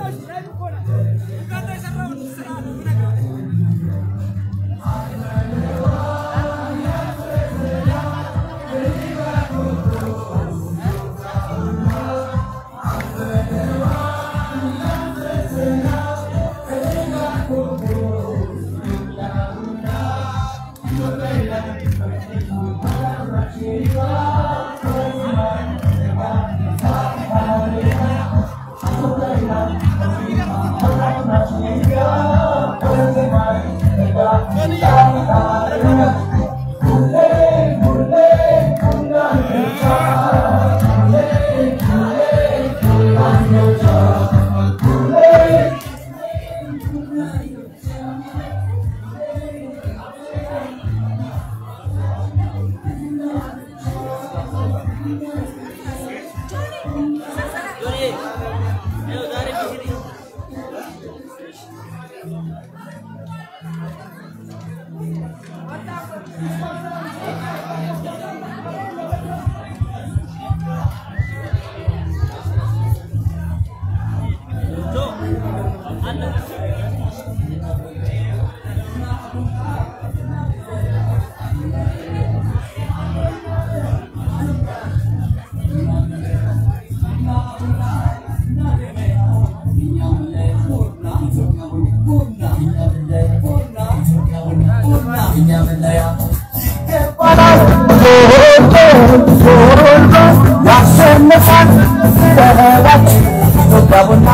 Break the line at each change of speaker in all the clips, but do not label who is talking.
ያሸንፋል በህበት ኢትዮጵያቡና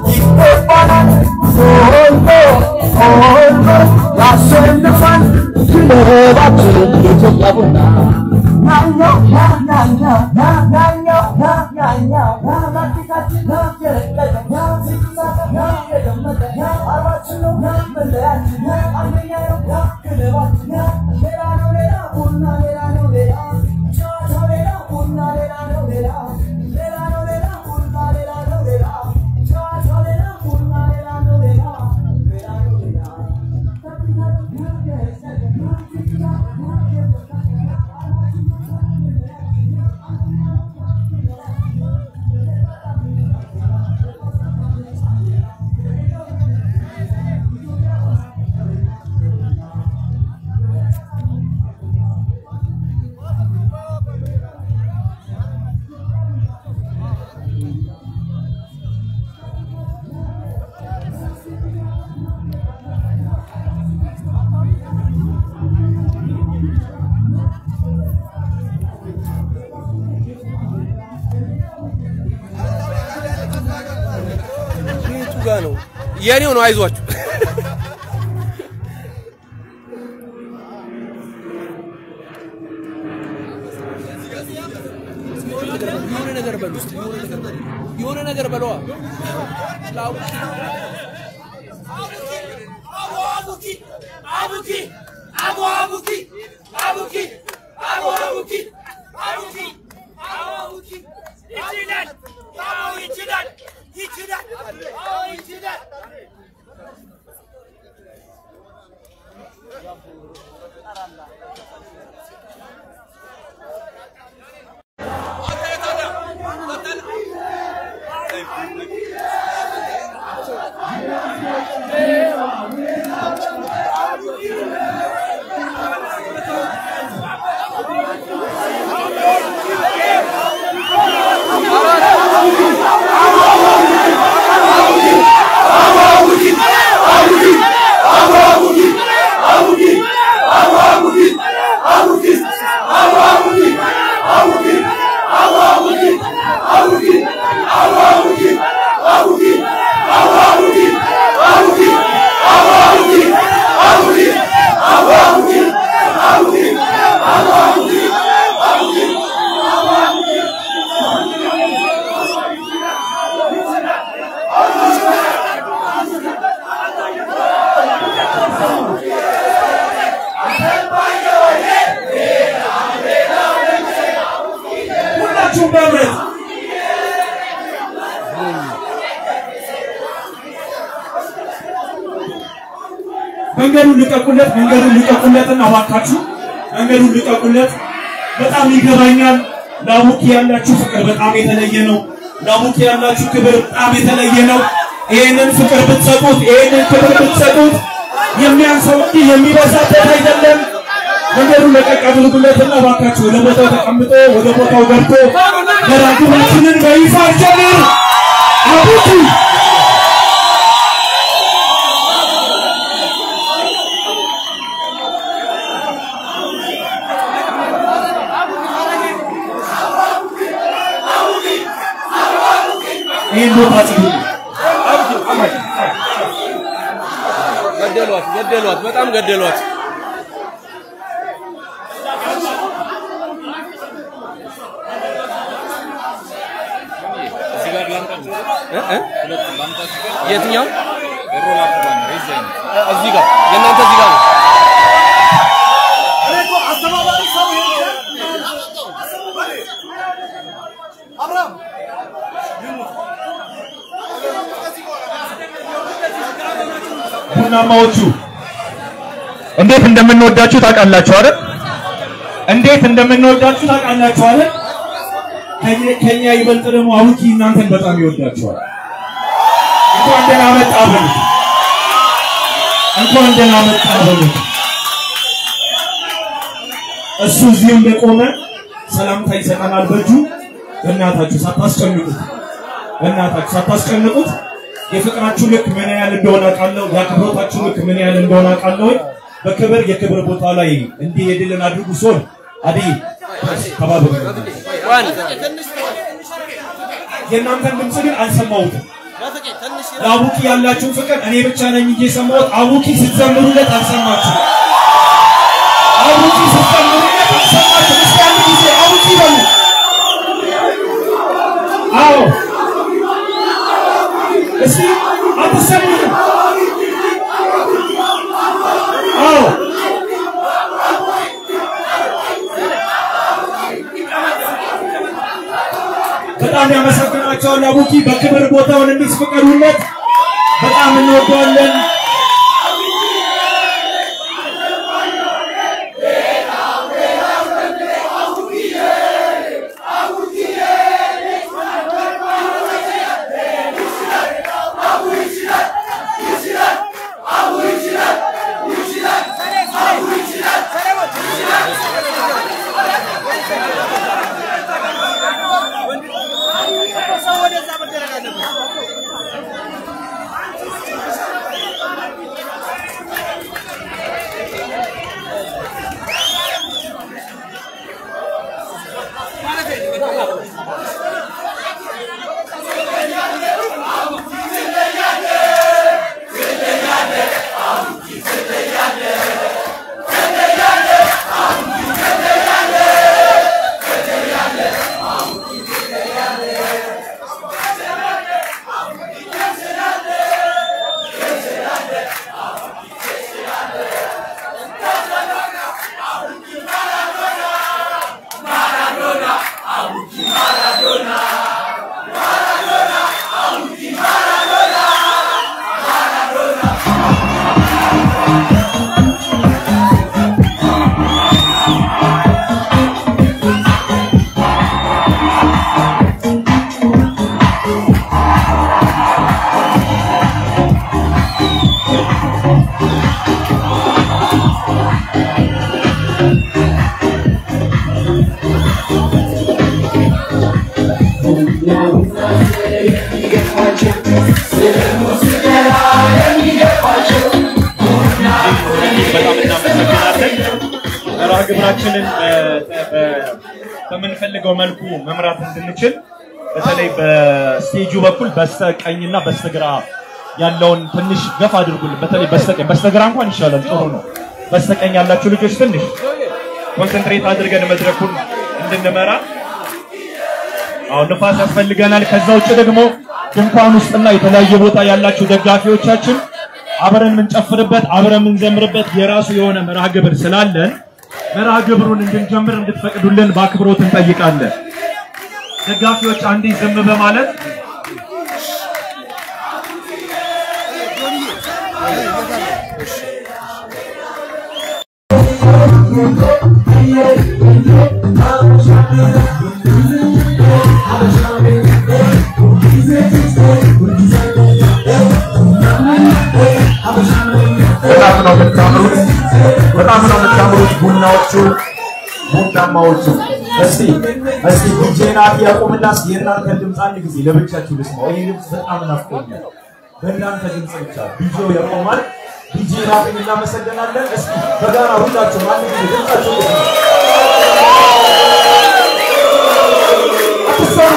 ይገባናል ሆልቶ ሆልቶ ያሸንፋል በህባችን ኢትዮጵያ ቡና ናኛው ናኛው ናኛው ናኛው ናናቲካችን የረቀቀ ሲሳካ የደመቀ አርባችን ነው መለያችን አንደኛ ነው ክለባችን ሌላ ነው ሌላ ቡና ሌላ ነው ሌላ ጨዋታ ሌላ ቡና ሌላ ነው ሌላ ሌላ ነው ሌላ ቡና ሌላ ነው ሌላ ጨዋታ ሌላ ቡና ሌላ ነው ሌላ ሌላ ነው ሌላ
የቱ ጋ ነው? የኔው ነው። አይዟችሁ። የሆነ ነገር በሉ እስኪ፣ የሆነ ነገር በሉ። የሆነ ነገር በለዋ።
ሁላችሁም በህብረት መንገዱን ልቀቁለት፣ መንገዱን ልቀቁለትና እባካችሁ መንገዱን ልቀቁለት። በጣም ይገባኛል። ለአቡኪ ያላችሁ ፍቅር በጣም የተለየ ነው። ለአቡኪ ያላችሁ ክብር በጣም የተለየ ነው። ይህንን ፍቅር ብትሰጡት፣ ይህንን ክብር ብትሰጡት የሚያንሰው እንጂ የሚበዛበት አይደለም። መንገዱ ለቀቅ አድርጉለትና እባካችሁ ወደ ቦታው ተቀምጦ ወደ ቦታው ገብቶ መራግብራችንን በይፋ ጀምር አቡቱ ይህን ቦታ ጽዱ
ገደሏት፣ ገደሏት፣ በጣም ገደሏት። እ እ የትኛው እዚህ ጋር የእናንተ እዚህ ጋር ነው።
ቡናማዎቹ እንዴት እንደምንወዳችሁ ታውቃላችሁ አይደል? እንዴት እንደምንወዳችሁ ታውቃላችሁ አይደል? ከኛ- ከኛ ይበልጥ ደግሞ አቡኪ እናንተን በጣም ይወዳችኋል። እንኳን ደህና መጣ በሉት። እንኳን ደህና መጣ በሉት። እሱ እዚሁ እንደቆመ ሰላምታ ይሰጠናል በእጁ። በእናታችሁ ሳታስጨንቁት፣ በእናታችሁ ሳታስጨንቁት የፍቅራችሁ ልክ ምን ያህል እንደሆነ አውቃለሁ። የአክብሮታችሁ ልክ ምን ያህል እንደሆነ አውቃለሁ። በክብር የክብር ቦታ ላይ እንዲሄድልን አድርጉ። ሶል አደይ ተባበሩ።
ዋን
የእናንተን ድምፅ ግን አልሰማሁትም። ለአቡኪ ያላችሁን ፍቅር እኔ ብቻ ነኝ እንጂ የሰማሁት። አቡኪ ስትዘምሩለት አልሰማችሁ። አቡኪ ስትዘምሩለት አልሰማችሁ። እስኪ አንድ ጊዜ አቡኪ በሉ። አዎ እስኪ አትሰሙትም? አዎ በጣም ያመሰግናቸዋል። አቡኪ በክብር ቦታውን እንዲስ ፍቀዱለት። በጣም እንወደዋለን። በጣም እናመሰግናለን። መርሃ ግብራችንን በ- በ- በምንፈልገው መልኩ መምራት እንድንችል በተለይ በስቴጁ በኩል በስተቀኝና በስተግራ ያለውን ትንሽ ገፍ አድርጉልን። በተለይ በስተቀኝ በስተግራ እንኳን ይሻላል፣ ጥሩ ነው። በስተቀኝ ያላችሁ ልጆች ትንሽ ኮንሰንትሬት አድርገን መድረኩን እንድንመራ አሁን ንፋስ ያስፈልገናል። ከዛ ውጭ ደግሞ ድንኳን ውስጥና የተለያየ ቦታ ያላችሁ ደጋፊዎቻችን አብረን የምንጨፍርበት አብረን የምንዘምርበት የራሱ የሆነ መርሃ ግብር ስላለን መርሃ ግብሩን እንድንጀምር እንድትፈቅዱልን በአክብሮት እንጠይቃለን። ደጋፊዎች አንዴ ዝም በማለት
Thank በጣም ነው የምታምሩት ቡናዎቹ ቡናማዎቹ። እስቲ እስቲ ዲጄ ናቲ ያቆምና እስቲ የእናንተን ድምፅ አንድ ጊዜ ለብቻችሁ ልስማው። ይሄ ድምፅ በጣም ናፍቆኛል። በእናንተ ድምፅ ብቻ ዲጄው ያቆማል። ዲጄ ናቲን እናመሰግናለን። እስቲ በጋራ ሁላችሁም አንድ ጊዜ ድምፃችሁ ልስማው። አትሰሩ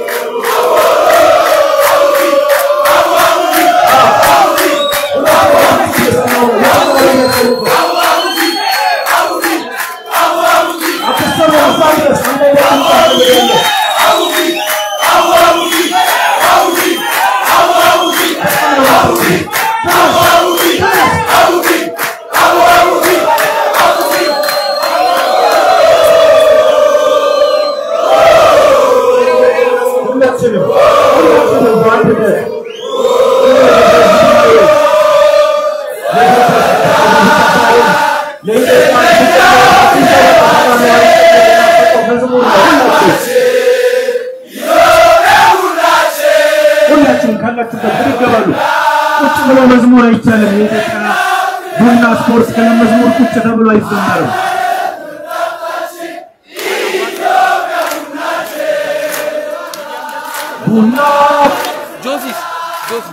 ሁላችንም ሁላችንም በአንድነት ሁላችንም ካላችሁበት ብድግ በሉ። ቁጭ ብሎ መዝሙር አይቻልም። የኢትዮጵያ ቡና ስፖርት ክለብ መዝሙር ቁጭ ተብሎ አይዘመርም። ቡና
ጆሲስ ጆሲ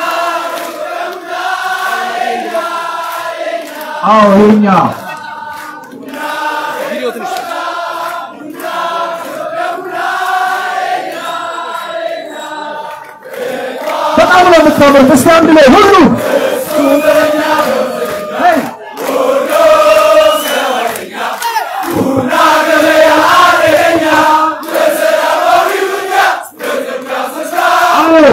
አዎ የኛ
ቪዲዮ ትንሽ
በጣም ነው የምታምሩት። እስቲ አንድ ላይ ሁሉ ሄይ! አዎ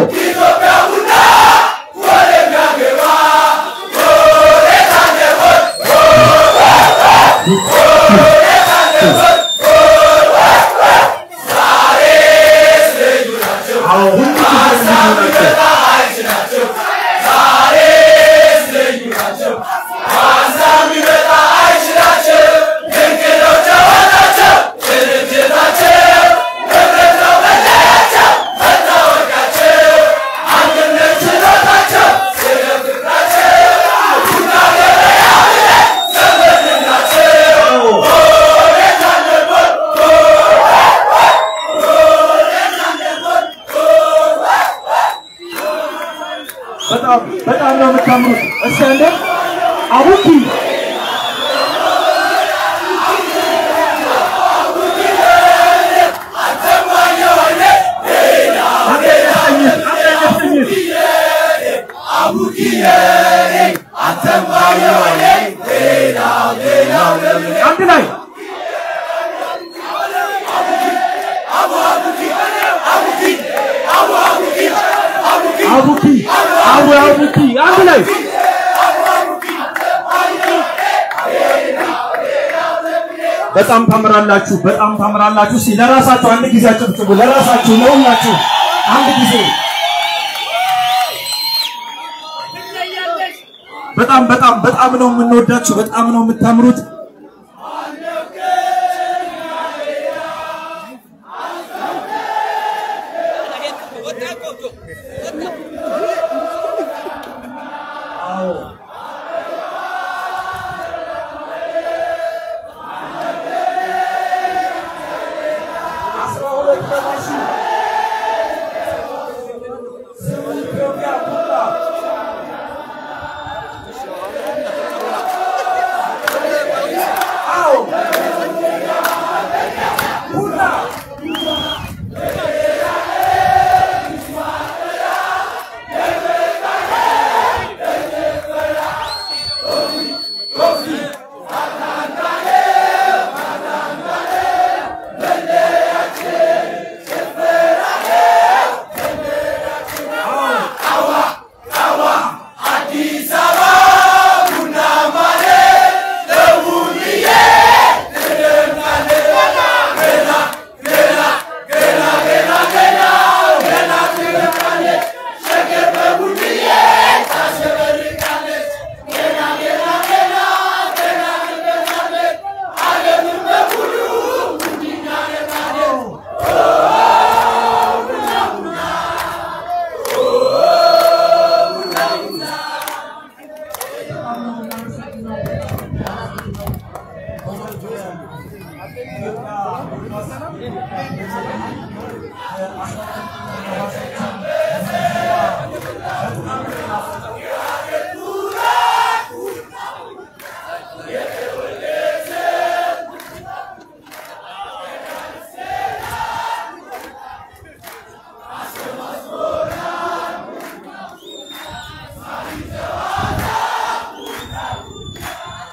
አዎ ሁሉ ጊዜ ናቸው። በጣም በጣም ነው የምታምሩት። እስቲ አንዴ አቡኪ አንዴ ያሰኝት፣ አንዴ ያሰኝት። አንድ ላይ አቡኪ አቡ አቡኪ አንድ ላይ በጣም ታምራላችሁ፣ በጣም ታምራላችሁ። እስቲ ለራሳችሁ አንድ ጊዜ አጨብጭቡ። ለራሳችሁ ለሁላችሁ አንድ ጊዜ በጣም በጣም በጣም ነው የምንወዳችሁ፣ በጣም ነው የምታምሩት።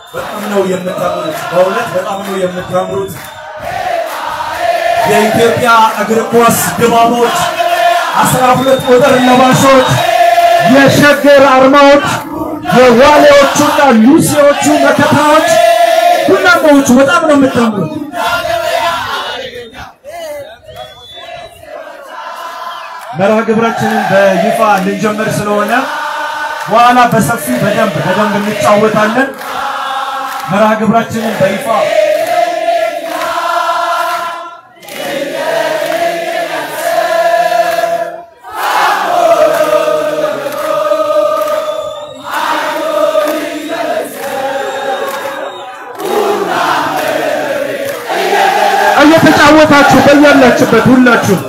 በጣም ነው የምታምሩት። በእውነት በጣም ነው የምታምሩት። የኢትዮጵያ እግር ኳስ ድባቦች፣ አስራ ሁለት ቁጥር ለባሾች፣ የሸገር አርማዎች፣ የዋሌዎቹና ሉሲዎቹ መከታዎች፣ ቡናማዎቹ በጣም ነው የምታምሩት። መርሃ ግብራችንን በይፋ ልንጀምር ስለሆነ በኋላ በሰፊ በደንብ በደንብ እንጫወታለን። መርሃ ግብራችንን በይፋ እየተጫወታችሁ በያላችሁበት ሁላችሁ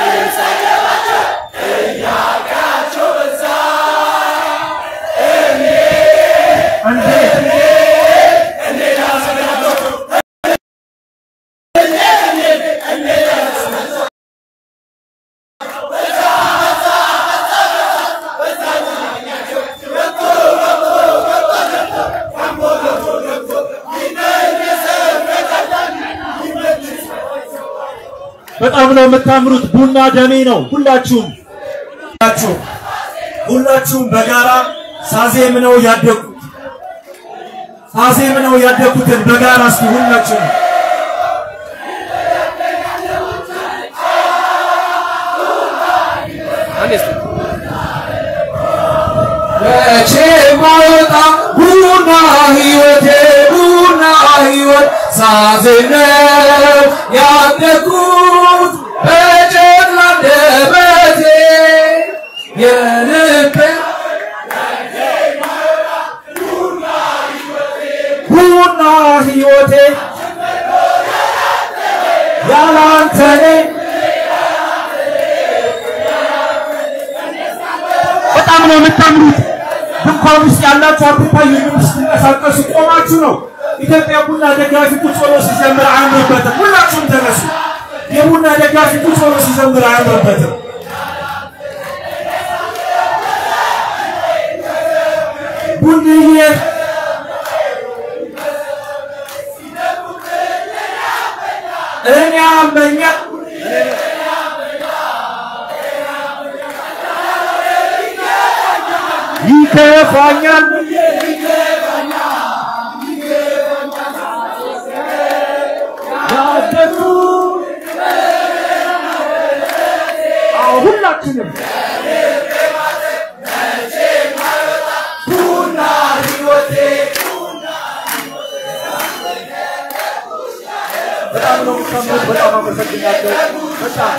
በጣም ነው የምታምሩት። ቡና ደሜ ነው። ሁላችሁም ሁላችሁም ሁላችሁም በጋራ ሳዜም ነው ያደጉት ሳዜም ነው ያደጉትን በጋራ እስኪ ሁላችሁም
አንዴ እስኪ
መቼ ማወጣ ቡና ህይወቴ ቡና ህይወት ሳዜም ነው ያደጉት በጨቅላ አንደበቴ የልቤ ቡና ህይወቴ ያላንተ እኔ በጣም ነው የምታምሩት። ድንኳን ውስጥ ያላችሁ አትታዩም። ስትንቀሳቀሱ ቆማችሁ ነው። ኢትዮጵያ ቡና ደጋፊ ቁጭ ብሎ ሲዘምር አያምርበትም። ሁላችሁም ተነሱ። የቡና ደጋፊ ቁጭ ብሎ ሲዘምር አያምርበትም። ቡንዬ እኔ አመኛ ይከፋኛል ያደጉ አዎ ሁላችንም ቡና ህይወቴ በጣም ነው የምታምሩት። በጣም አመሰግናለሁ። በጣም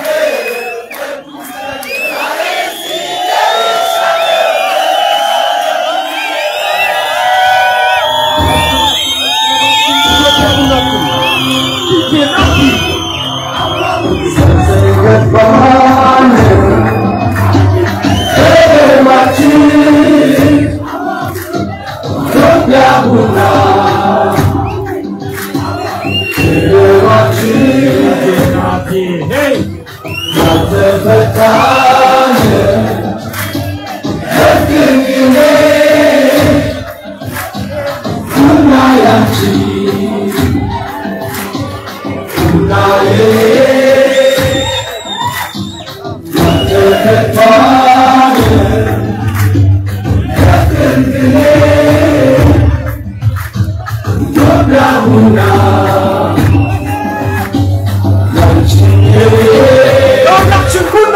ሁላችን ቡና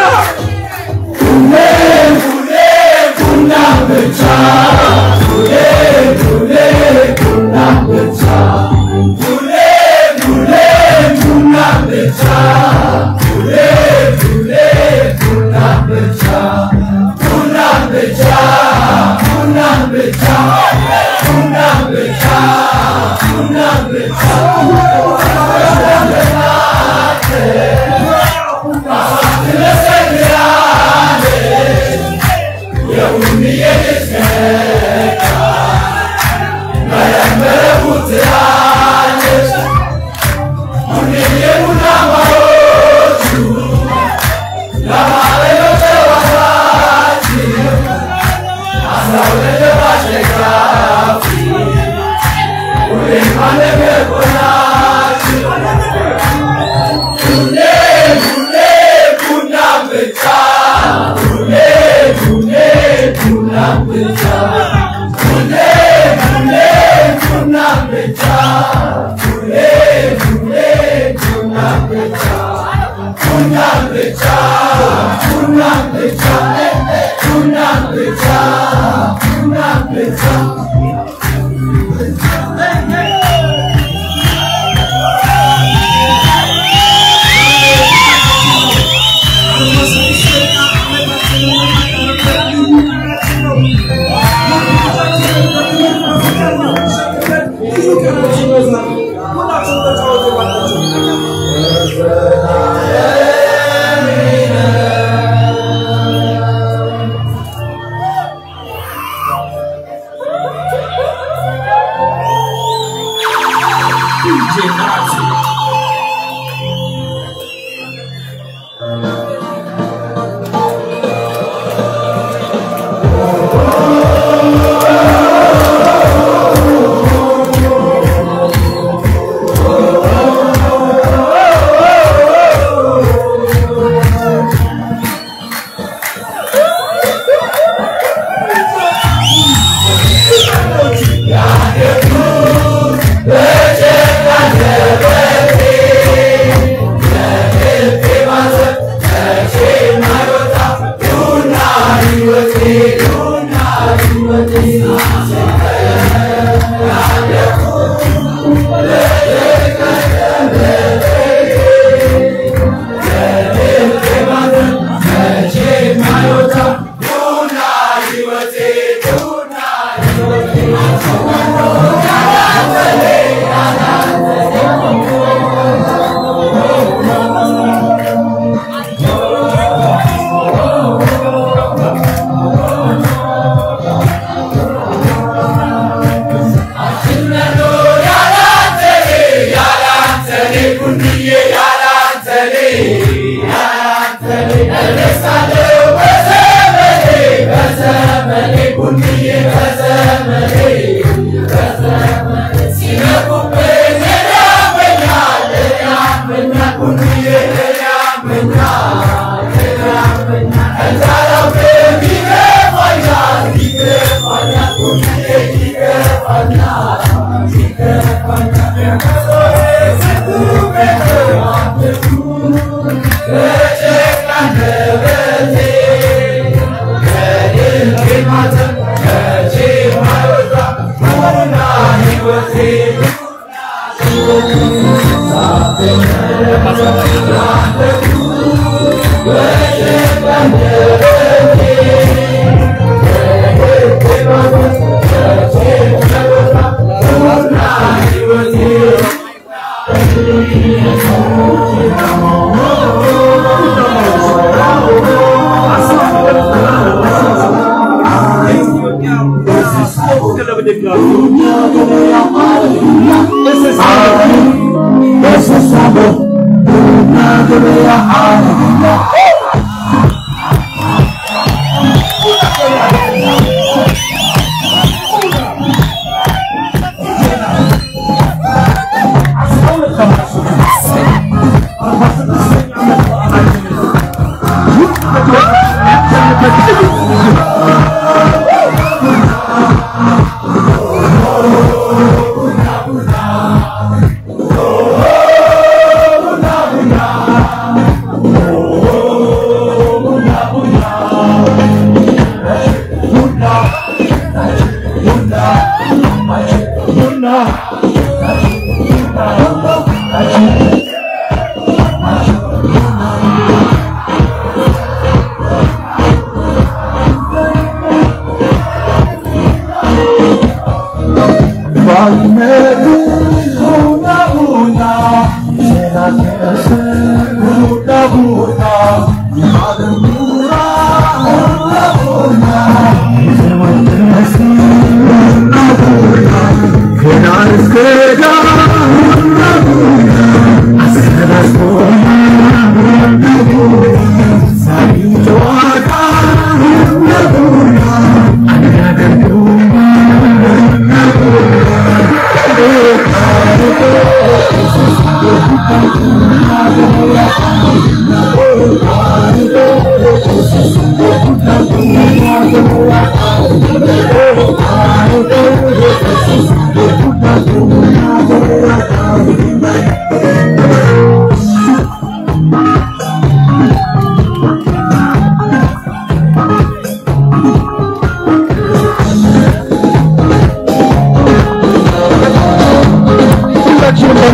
Yeah.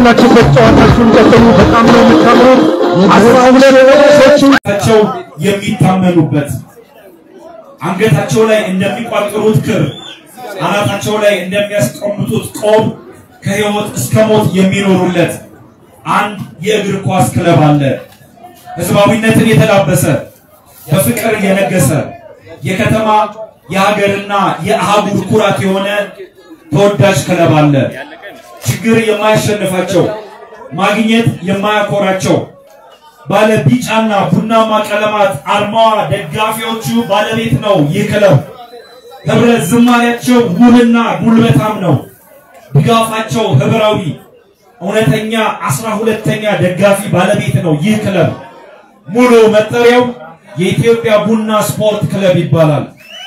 በያላችሁበት ጨዋታችሁን ቀጥሉ። በጣም ነው የምታምሩት። አስራ ሁለት ሰዎቹ
ቸው የሚታመኑበት አንገታቸው ላይ እንደሚቋጥሩት ክር አናታቸው ላይ እንደሚያስቀምጡት ቆብ ከህይወት እስከ ሞት የሚኖሩለት አንድ የእግር ኳስ ክለብ አለ። ህዝባዊነትን የተላበሰ በፍቅር የነገሰ የከተማ የሀገርና የአህጉር ኩራት የሆነ ተወዳጅ ክለብ አለ። ችግር የማያሸንፋቸው ማግኘት የማያኮራቸው ባለ ቢጫና ቡናማ ቀለማት አርማዋ ደጋፊዎቹ ባለቤት ነው። ይህ ክለብ ህብረ ዝማሪያቸው ውብና ጉልበታም ነው። ድጋፋቸው ህብራዊ እውነተኛ አስራ ሁለተኛ ደጋፊ ባለቤት ነው። ይህ ክለብ ሙሉ መጠሪያው የኢትዮጵያ ቡና ስፖርት ክለብ ይባላል።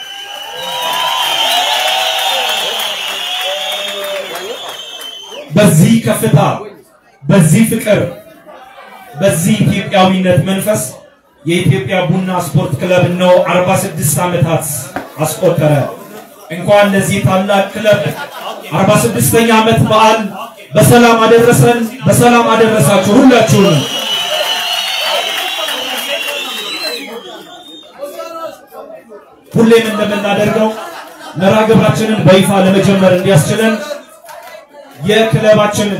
በዚህ ከፍታ፣ በዚህ ፍቅር፣ በዚህ ኢትዮጵያዊነት መንፈስ የኢትዮጵያ ቡና ስፖርት ክለብ ነው 46 ዓመታት አስቆጠረ። እንኳን ለዚህ ታላቅ ክለብ 46ኛ ዓመት በዓል በሰላም አደረሰን፣ በሰላም አደረሳችሁ ሁላችሁንም። ሁሌም እንደምናደርገው መርሃ ግብራችንን በይፋ ለመጀመር እንዲያስችለን የክለባችንን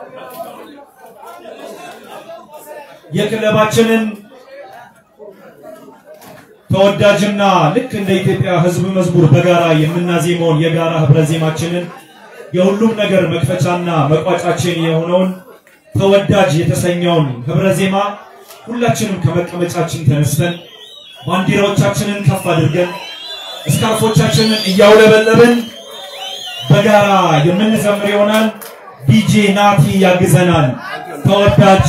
የክለባችንን ተወዳጅና ልክ እንደ ኢትዮጵያ ሕዝብ መዝሙር በጋራ የምናዜመውን የጋራ ህብረ ዜማችንን የሁሉም ነገር መክፈቻና መቋጫችን የሆነውን ተወዳጅ የተሰኘውን ህብረ ዜማ ሁላችንም ከመቀመጫችን ተነስተን ባንዲራዎቻችንን ከፍ አድርገን እስካርፎቻችንን እያውለበለብን በጋራ የምንዘምር ይሆናል። ዲጄ ናቲ ያግዘናል። ተወዳጅ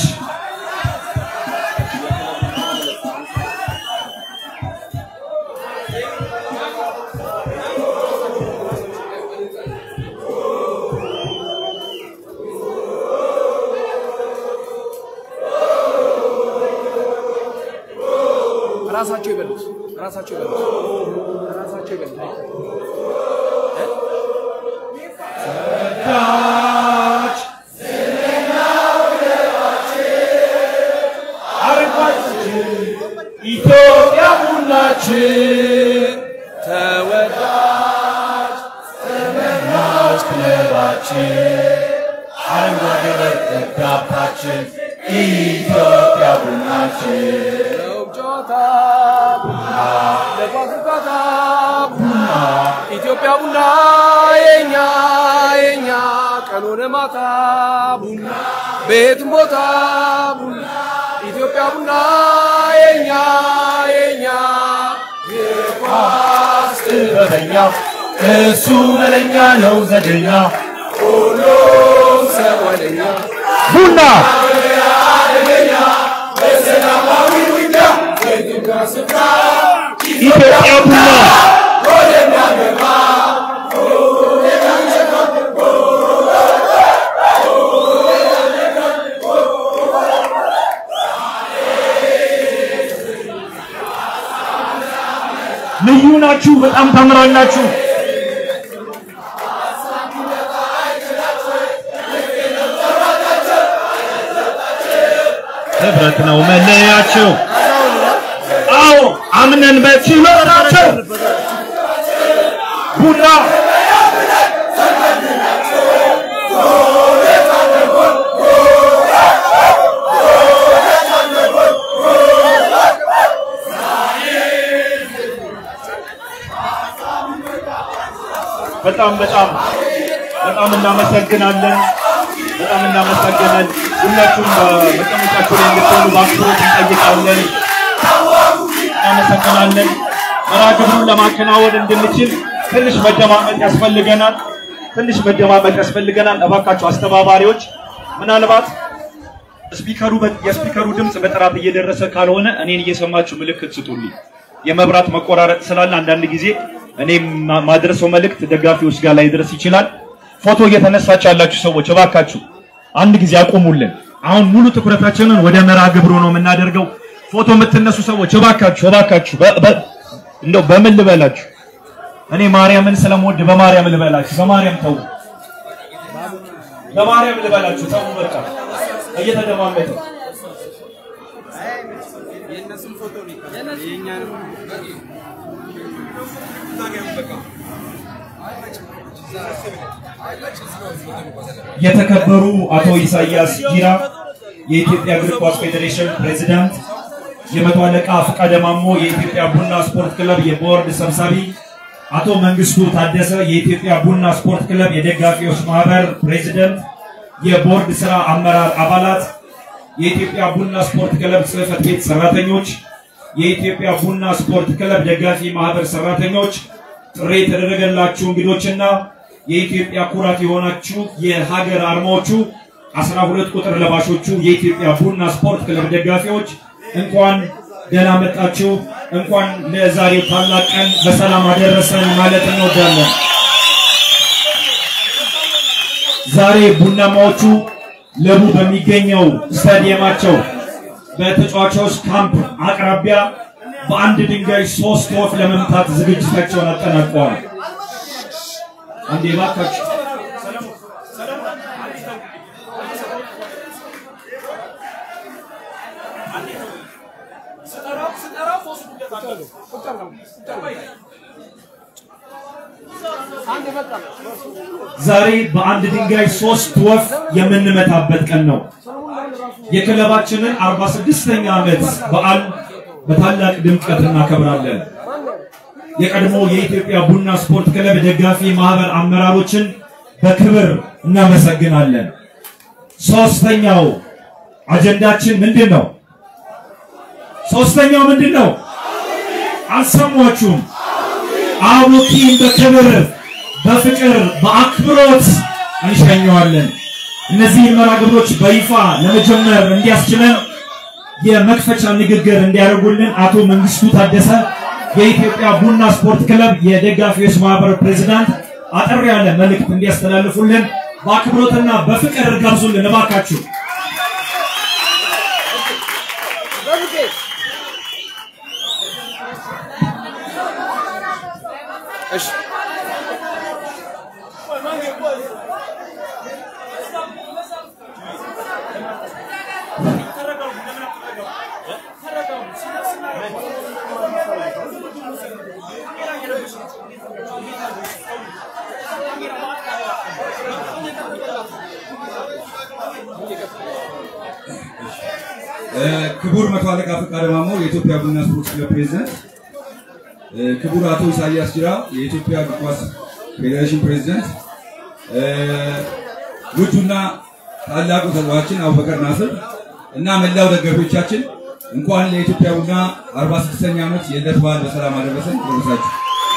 ራሳቸው ይበሉት፣ ራሳቸው ይበሉት፣ ራሳቸው ይበሉት።
ተወዳጅ አርጓችን ኢትዮጵያ ቡናችን ተወዳጅ ዘመናዊ ክለባችን አረንጓዴ ደጋፋችን ኢትዮጵያ ቡናችን
ነው ጨዋታ ቡና ለኳስ ርካታ ቡና ኢትዮጵያ ቡና የኛ የኛ ቀኑን ማታ ቡና ቤትም ቦታ ቡና ኢትዮጵያ ቡና የኛ የኛ
ኳስ ጥበበኛ እሱ መለኛ ነው ዘደኛ
ሁሉም ሰው ወደኛ
ቡና
ኢትዮጵያ ቡና ልዩ ናችሁ። በጣም ታምራላችሁ። ህብረት ነው መለያቸው። አዎ አምነን በችሎታቸው ቡና በጣም በጣም በጣም እናመሰግናለን። በጣም እናመሰግናለን። ሁላችሁም በመቀመጫችሁ ላይ እንድትሆኑ በአክብሮት እንጠይቃለን። እናመሰግናለን። መርሃ ግብሩን ለማከናወን እንድንችል ትንሽ መደማመጥ ያስፈልገናል። ትንሽ መደማመጥ ያስፈልገናል። እባካችሁ አስተባባሪዎች ምናልባት ስፒከሩ የስፒከሩ ድምፅ በጥራት እየደረሰ ካልሆነ እኔን እየሰማችሁ ምልክት ስጡልኝ። የመብራት መቆራረጥ ስላለ አንዳንድ ጊዜ እኔ ማ- ማድረሰው መልእክት ደጋፊዎች ጋር ላይ ድረስ ይችላል። ፎቶ እየተነሳችሁ ያላችሁ ሰዎች እባካችሁ አንድ ጊዜ አቁሙልን። አሁን ሙሉ ትኩረታችንን ወደ መርሃ ግብሩ ነው የምናደርገው። ፎቶ የምትነሱ ሰዎች እባካችሁ እባካችሁ በ- በ- እንደው በምን ልበላችሁ? እኔ ማርያምን ስለምወድ በማርያም ልበላችሁ። በማርያም ተው።
በማርያም ልበላችሁ ተው በቃ እየተደማመጠ የተከበሩ አቶ ኢሳያስ ጂራ የኢትዮጵያ እግር ኳስ ፌዴሬሽን ፕሬዝዳንት፣ የመቶ አለቃ ፈቃደ ማሞ የኢትዮጵያ ቡና ስፖርት ክለብ የቦርድ ሰብሳቢ፣ አቶ መንግስቱ ታደሰ የኢትዮጵያ ቡና ስፖርት ክለብ የደጋፊዎች ማህበር ፕሬዝዳንት፣ የቦርድ ስራ አመራር አባላት፣ የኢትዮጵያ ቡና ስፖርት ክለብ ጽህፈት ቤት ሰራተኞች፣ የኢትዮጵያ ቡና ስፖርት ክለብ ደጋፊ ማህበር ሰራተኞች፣ ጥሪ የተደረገላችሁ እንግዶችና የኢትዮጵያ ኩራት የሆናችሁ የሀገር አርማዎቹ አስራ ሁለት ቁጥር ለባሾቹ የኢትዮጵያ ቡና ስፖርት ክለብ ደጋፊዎች እንኳን ደህና መጣችሁ፣ እንኳን ለዛሬው ታላቅ ቀን በሰላም አደረሰን ማለት እንወዳለን። ዛሬ ቡናማዎቹ ለቡ በሚገኘው ስታዲየማቸው በተጫዋቾች ካምፕ አቅራቢያ በአንድ ድንጋይ ሶስት ወፍ ለመምታት ዝግጅታቸውን አጠናቀዋል። አንዴ እባካችሁ ዛሬ በአንድ ድንጋይ ሶስት ወፍ የምንመታበት ቀን ነው። የክለባችንን 46ኛ ዓመት በዓል በታላቅ ድምቀት እናከብራለን። የቀድሞ የኢትዮጵያ ቡና ስፖርት ክለብ ደጋፊ ማህበር አመራሮችን በክብር እናመሰግናለን። ሶስተኛው አጀንዳችን ምንድን ነው? ሶስተኛው ምንድን ነው? አልሰሟችሁም? አቡኪን በክብር በፍቅር በአክብሮት እንሸኘዋለን። እነዚህን መርሃ ግብሮች በይፋ ለመጀመር እንዲያስችለን የመክፈቻ ንግግር እንዲያደርጉልን አቶ መንግስቱ ታደሰ የኢትዮጵያ ቡና ስፖርት ክለብ የደጋፊዎች ማህበር ፕሬዝዳንት አጠር ያለ መልእክት እንዲያስተላልፉልን በአክብሮትና በፍቅር ጋብዙልን እባካችሁ።
ክቡር መቶ አለቃ ፈቃደ ማሞ የኢትዮጵያ ቡና ስፖርት ክለብ ፕሬዝዳንት፣ ክቡር አቶ ኢሳያስ ጅራ የኢትዮጵያ እግር ኳስ ፌዴሬሽን ፕሬዝዳንት፣ ውዱና ታላቁ ተጫዋችን አቡበከር ናስር እና መላው ደጋፊዎቻችን እንኳን ለኢትዮጵያ ቡና 46ኛ ዓመት የልደት በዓል በሰላም አደረሰን ደረሳችሁ።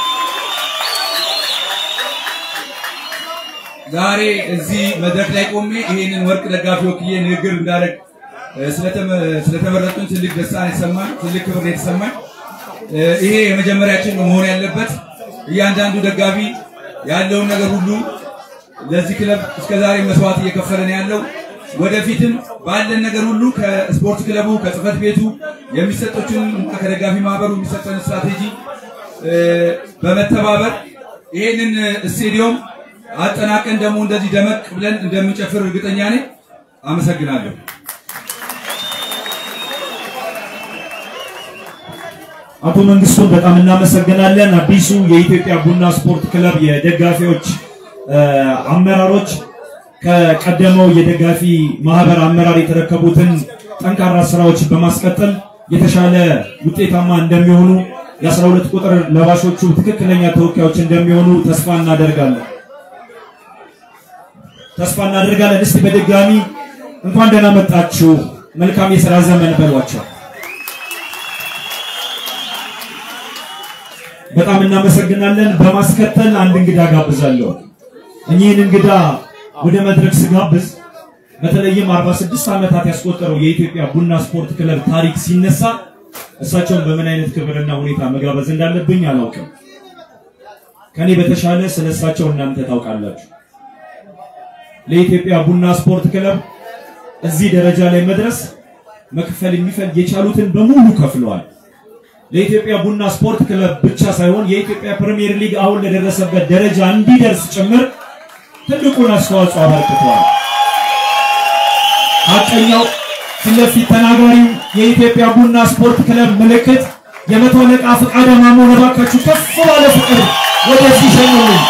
ዛሬ እዚህ መድረክ ላይ ቆሜ ይሄንን ወርቅ ደጋፊ ወክዬ ንግግር እንዳደረግ ስለተመረጡን ትልቅ ደስታ ነው የተሰማኝ፣ ትልቅ ክብር ነው የተሰማኝ። ይሄ የመጀመሪያችን ነው መሆን ያለበት። እያንዳንዱ ደጋፊ ያለውን ነገር ሁሉ ለዚህ ክለብ እስከዛሬ መስዋዕት እየከፈለ ነው ያለው። ወደፊትም ባለን ነገር ሁሉ ከስፖርት ክለቡ ከጽህፈት ቤቱ የሚሰጠችን እና ከደጋፊ ማህበሩ የሚሰጠን ስትራቴጂ በመተባበር ይሄንን ስቴዲዮም አጠናቀን ደግሞ እንደዚህ ደመቅ ብለን እንደምንጨፍር እርግጠኛ ነኝ። አመሰግናለሁ።
አቶ መንግስቱን በጣም እናመሰግናለን። አዲሱ የኢትዮጵያ ቡና ስፖርት ክለብ የደጋፊዎች አመራሮች ከቀደመው የደጋፊ ማህበር አመራር የተረከቡትን ጠንካራ ስራዎች በማስቀጠል የተሻለ ውጤታማ እንደሚሆኑ የአስራ ሁለት ቁጥር ለባሾቹ ትክክለኛ ተወካዮች እንደሚሆኑ ተስፋ እናደርጋለን ተስፋ እናደርጋለን። እስቲ በድጋሚ እንኳን ደህና መጣችሁ፣ መልካም የሥራ ዘመን በሏቸው። በጣም እናመሰግናለን። በማስከተል አንድ እንግዳ ጋብዛለሁ። እኚህን እንግዳ ወደ መድረክ ስጋብዝ በተለይም 46 ዓመታት ያስቆጠረው የኢትዮጵያ ቡና ስፖርት ክለብ ታሪክ ሲነሳ እሳቸውን በምን አይነት ክብርና ሁኔታ መጋበዝ እንዳለብኝ አላውቅም። ከኔ በተሻለ ስለ እሳቸው እናንተ ታውቃላችሁ። ለኢትዮጵያ ቡና ስፖርት ክለብ እዚህ ደረጃ ላይ መድረስ መክፈል የሚፈልግ የቻሉትን በሙሉ ከፍለዋል። ለኢትዮጵያ ቡና ስፖርት ክለብ ብቻ ሳይሆን የኢትዮጵያ ፕሪሚየር ሊግ አሁን ለደረሰበት ደረጃ እንዲደርስ ጭምር ትልቁን አስተዋጽኦ አበርክተዋል።
ሀቀኛው ፊት ለፊት ተናጋሪው የኢትዮጵያ ቡና ስፖርት ክለብ ምልክት የመቶ አለቃ ፈቃደ ማሞ እባካችሁ ከፍ ባለ ፍቅር ወደዚህ ሸኙልኝ።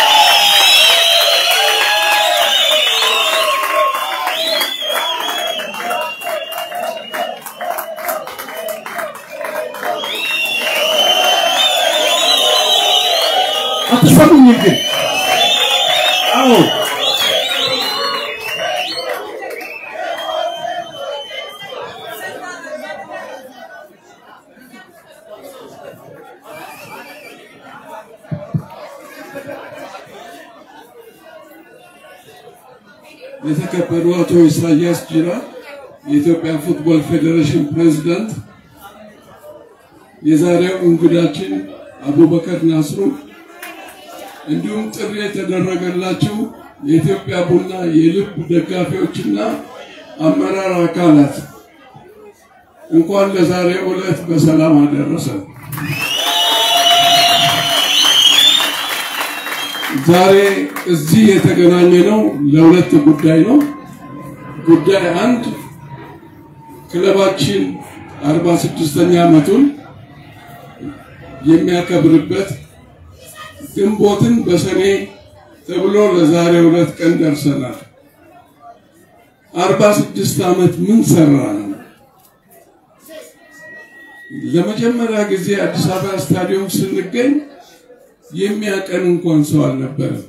አትሰሙኝም ግን? አዎ
የተከበሩ አቶ ኢሳያስ ጅራ የኢትዮጵያ ፉትቦል ፌዴሬሽን ፕሬዝዳንት፣ የዛሬው እንግዳችን አቡበከር ናስሩ፣ እንዲሁም ጥሪ የተደረገላቸው የኢትዮጵያ ቡና የልብ ደጋፊዎችና አመራር አካላት እንኳን ለዛሬው ዕለት በሰላም አደረሰን። ዛሬ እዚህ የተገናኘ ነው ለሁለት ጉዳይ ነው። ጉዳይ አንድ ክለባችን 46ኛ ዓመቱን የሚያከብርበት ግንቦትን በሰኔ ተብሎ ለዛሬ ሁለት ቀን ደርሰናል። 46 ዓመት ምን ሰራ ነው? ለመጀመሪያ ጊዜ አዲስ አበባ ስታዲየም ስንገኝ የሚያቀን እንኳን ሰው አልነበረም።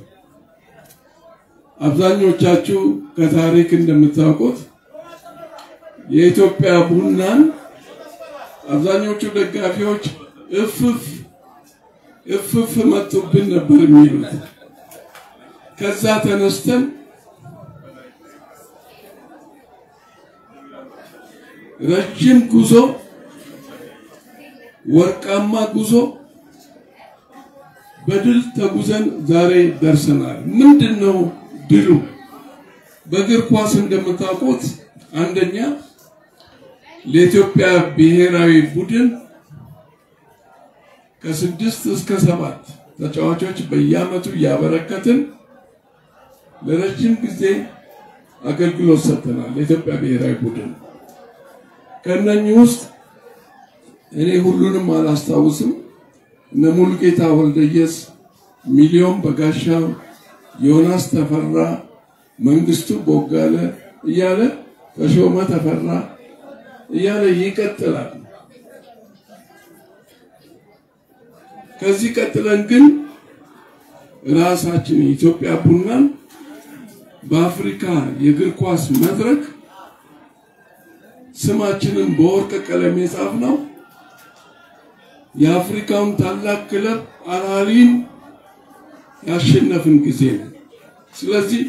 አብዛኞቻችሁ ከታሪክ እንደምታውቁት የኢትዮጵያ ቡናን አብዛኞቹ ደጋፊዎች እፍፍ እፍፍ መጡብን ነበር የሚሉት። ከዛ ተነስተን ረጅም ጉዞ፣ ወርቃማ ጉዞ በድል ተጉዘን ዛሬ ደርሰናል። ምንድን ነው ድሉ? በእግር ኳስ እንደምታውቁት አንደኛ ለኢትዮጵያ ብሔራዊ ቡድን ከስድስት እስከ ሰባት ተጫዋቾች በየዓመቱ እያበረከትን ለረጅም ጊዜ አገልግሎት ሰጥተናል። ለኢትዮጵያ ብሔራዊ ቡድን ከእነኚህ ውስጥ እኔ ሁሉንም አላስታውስም። እነ ሙሉጌታ ወልደየስ፣ ሚሊዮን በጋሻው፣ ዮናስ ተፈራ፣ መንግስቱ ቦጋለ እያለ ተሾመ ተፈራ እያለ ይቀጥላል። ከዚህ ቀጥለን ግን ራሳችን የኢትዮጵያ ቡናን በአፍሪካ የእግር ኳስ መድረክ ስማችንን በወርቅ ቀለም የጻፍ ነው የአፍሪካውን ታላቅ ክለብ አልአህሊን ያሸነፍን ጊዜ ነው። ስለዚህ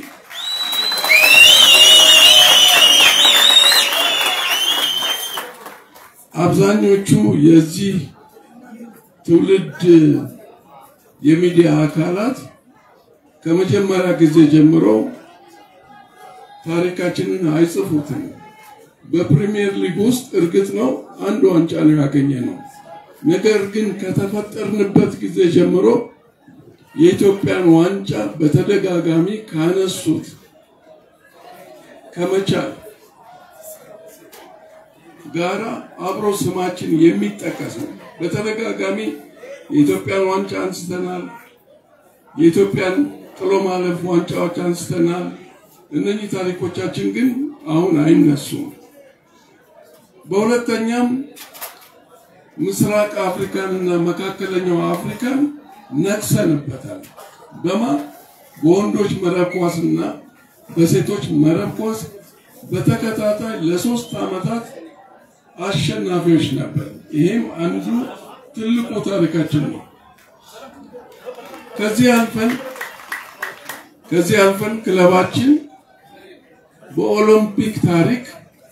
አብዛኞቹ የዚህ ትውልድ የሚዲያ አካላት ከመጀመሪያ ጊዜ ጀምሮ ታሪካችንን አይጽፉትም። በፕሪሚየር ሊግ ውስጥ እርግጥ ነው አንድ ዋንጫ ነው ያገኘ ነው። ነገር ግን ከተፈጠርንበት ጊዜ ጀምሮ የኢትዮጵያን ዋንጫ በተደጋጋሚ ካነሱት ከመቻል ጋራ አብሮ ስማችን የሚጠቀስ ነው። በተደጋጋሚ የኢትዮጵያን ዋንጫ አንስተናል። የኢትዮጵያን ጥሎ ማለፍ ዋንጫዎች አንስተናል። እነኚህ ታሪኮቻችን ግን አሁን አይነሱም። በሁለተኛም ምስራቅ አፍሪካን እና መካከለኛው አፍሪካን ነክሰንበታል። በማ በወንዶች መረብ ኳስ እና በሴቶች መረብ ኳስ በተከታታይ ለሶስት ዓመታት አሸናፊዎች ነበር። ይሄም አንዱ ትልቁ ታሪካችን ነው። ከዚህ አልፈን ከዚህ አልፈን ክለባችን በኦሎምፒክ ታሪክ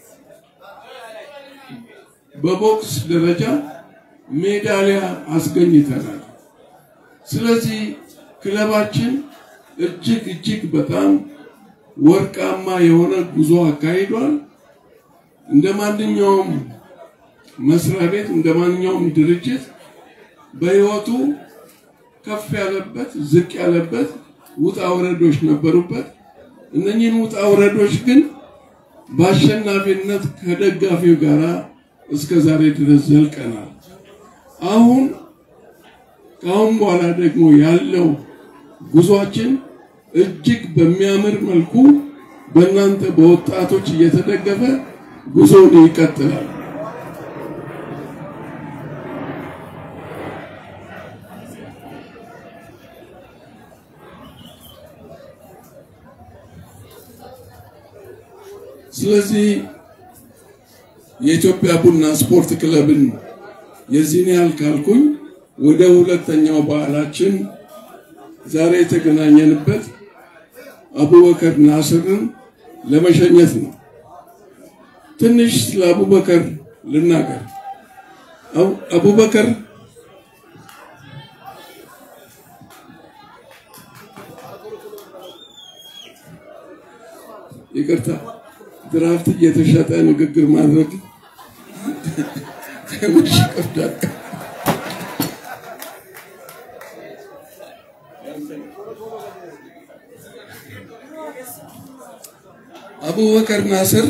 በቦክስ ደረጃ ሜዳሊያ አስገኝተናል። ስለዚህ ክለባችን እጅግ እጅግ በጣም ወርቃማ የሆነ ጉዞ አካሂዷል። እንደ ማንኛውም መስሪያ ቤት እንደ ማንኛውም ድርጅት በህይወቱ ከፍ ያለበት ዝቅ ያለበት ውጣ ውረዶች ነበሩበት። እነኚህን ውጣ ውረዶች ግን በአሸናፊነት ከደጋፊው ጋር እስከ ዛሬ ድረስ ዘልቀናል። አሁን ከአሁን በኋላ ደግሞ ያለው ጉዟችን እጅግ በሚያምር መልኩ በእናንተ በወጣቶች እየተደገፈ ጉዞውን ይቀጥላል። ስለዚህ የኢትዮጵያ ቡና ስፖርት ክለብን የዚህን ያህል ካልኩኝ ወደ ሁለተኛው በዓላችን ዛሬ የተገናኘንበት አቡበከር ናስርን ለመሸኘት ነው። ትንሽ ስለ አቡበከር ልናገር። አቡበከር ይቅርታ ድራፍት እየተሸጠ ንግግር ማድረግ ትንሽ ይከብዳል። አቡበከር ናስር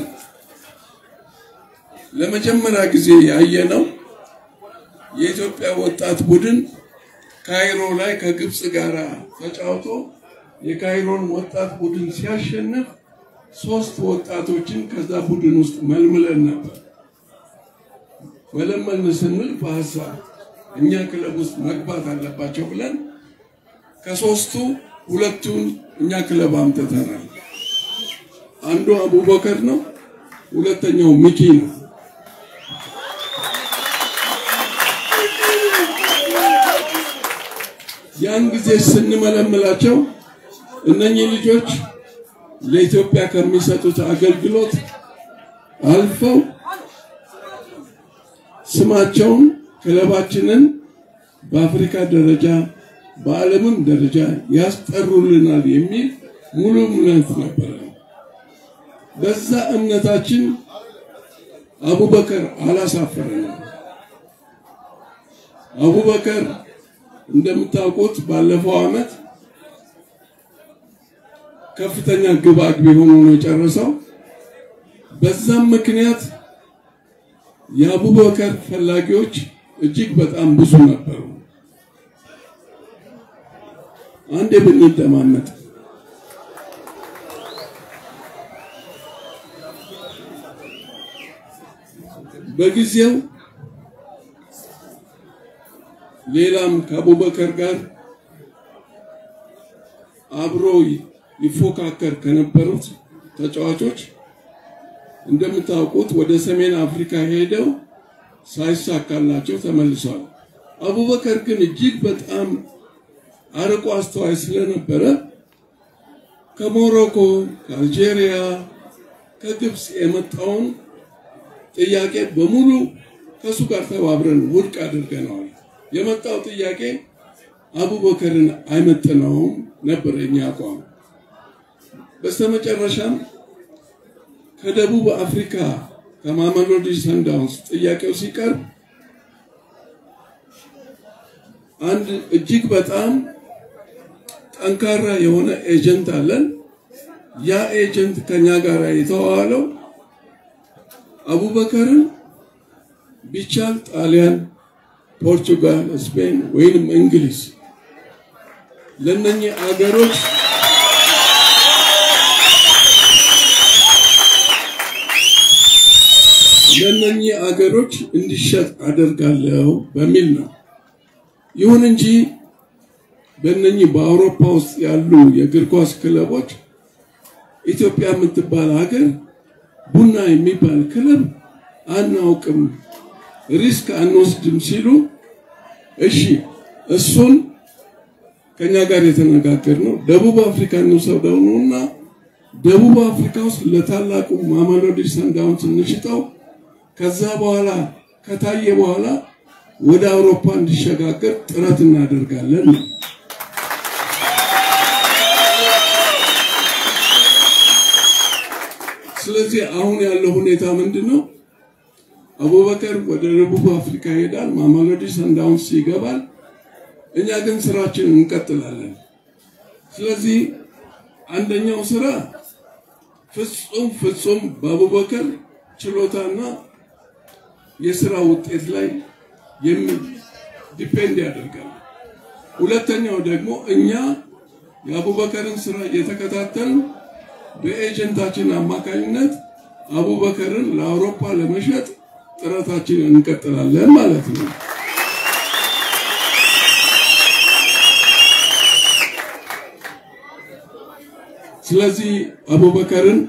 ለመጀመሪያ ጊዜ ያየነው የኢትዮጵያ ወጣት ቡድን ካይሮ ላይ ከግብፅ ጋር ተጫውቶ የካይሮን ወጣት ቡድን ሲያሸንፍ ሶስት ወጣቶችን ከዛ ቡድን ውስጥ መልምለን ነበር። መለመልን ስንል በሀሳብ እኛ ክለብ ውስጥ መግባት አለባቸው ብለን ከሶስቱ ሁለቱን እኛ ክለብ አምጥተናል። አንዱ አቡበከር ነው፣ ሁለተኛው ሚኪ ነው። ያን ጊዜ ስንመለምላቸው እነኚህ ልጆች ለኢትዮጵያ ከሚሰጡት አገልግሎት አልፈው ስማቸውን ክለባችንን በአፍሪካ ደረጃ በዓለምም ደረጃ ያስጠሩልናል የሚል ሙሉ እምነት ነበረ። በዛ እምነታችን አቡበከር አላሳፈረንም። አቡበከር እንደምታውቁት ባለፈው ዓመት ከፍተኛ ግብ አግቢ ሆኖ ነው የጨረሰው። በዛም ምክንያት የአቡበከር ፈላጊዎች እጅግ በጣም ብዙ ነበሩ። አንዴ ብንደማመጥ በጊዜው ሌላም ከአቡበከር ጋር አብሮ ይፎካከር ከነበሩት ተጫዋቾች እንደምታውቁት ወደ ሰሜን አፍሪካ ሄደው ሳይሳካላቸው ተመልሰዋል። አቡበከር ግን እጅግ በጣም አርቆ አስተዋይ ስለነበረ ከሞሮኮ፣ ከአልጄሪያ፣ ከግብፅ የመጣውን ጥያቄ በሙሉ ከእሱ ጋር ተባብረን ውድቅ አድርገነዋል። የመጣው ጥያቄ አቡበከርን አይመጥነውም ነበር የኛ አቋም። በስተመጨረሻም ከደቡብ አፍሪካ ከማሜሎዲ ሰንዳውንስ ጥያቄው ሲቀርብ አንድ እጅግ በጣም ጠንካራ የሆነ ኤጀንት አለን። ያ ኤጀንት ከኛ ጋር የተዋዋለው አቡበከርን ቢቻል ጣሊያን፣ ፖርቱጋል፣ ስፔን ወይንም እንግሊዝ ለነኚህ አገሮች ለነኚህ አገሮች እንዲሸጥ አደርጋለሁ በሚል ነው። ይሁን እንጂ በእነኚህ በአውሮፓ ውስጥ ያሉ የእግር ኳስ ክለቦች ኢትዮጵያ የምትባል ሀገር ቡና የሚባል ክለብ አናውቅም፣ ሪስክ አንወስድም ሲሉ እሺ እሱን ከኛ ጋር የተነጋገር ነው ደቡብ አፍሪካ እንውሰደው ነው እና ደቡብ አፍሪካ ውስጥ ለታላቁ ማሜሎዲ ሰንዳውንስ እንሽጠው ከዛ በኋላ ከታየ በኋላ ወደ አውሮፓ እንዲሸጋገር ጥረት እናደርጋለን ነው። ስለዚህ አሁን ያለው ሁኔታ ምንድን ነው? አቡበከር ወደ ደቡብ አፍሪካ ይሄዳል፣ ማሜሎዲ ሰንዳውንስ ይገባል። እኛ ግን ስራችንን እንቀጥላለን። ስለዚህ አንደኛው ስራ ፍጹም ፍጹም በአቡበከር ችሎታና የስራ ውጤት ላይ የሚ ዲፔንድ ያደርጋል። ሁለተኛው ደግሞ እኛ የአቡበከርን ስራ እየተከታተልን በኤጀንታችን አማካኝነት አቡበከርን ለአውሮፓ ለመሸጥ ጥረታችንን እንቀጥላለን ማለት ነው። ስለዚህ አቡበከርን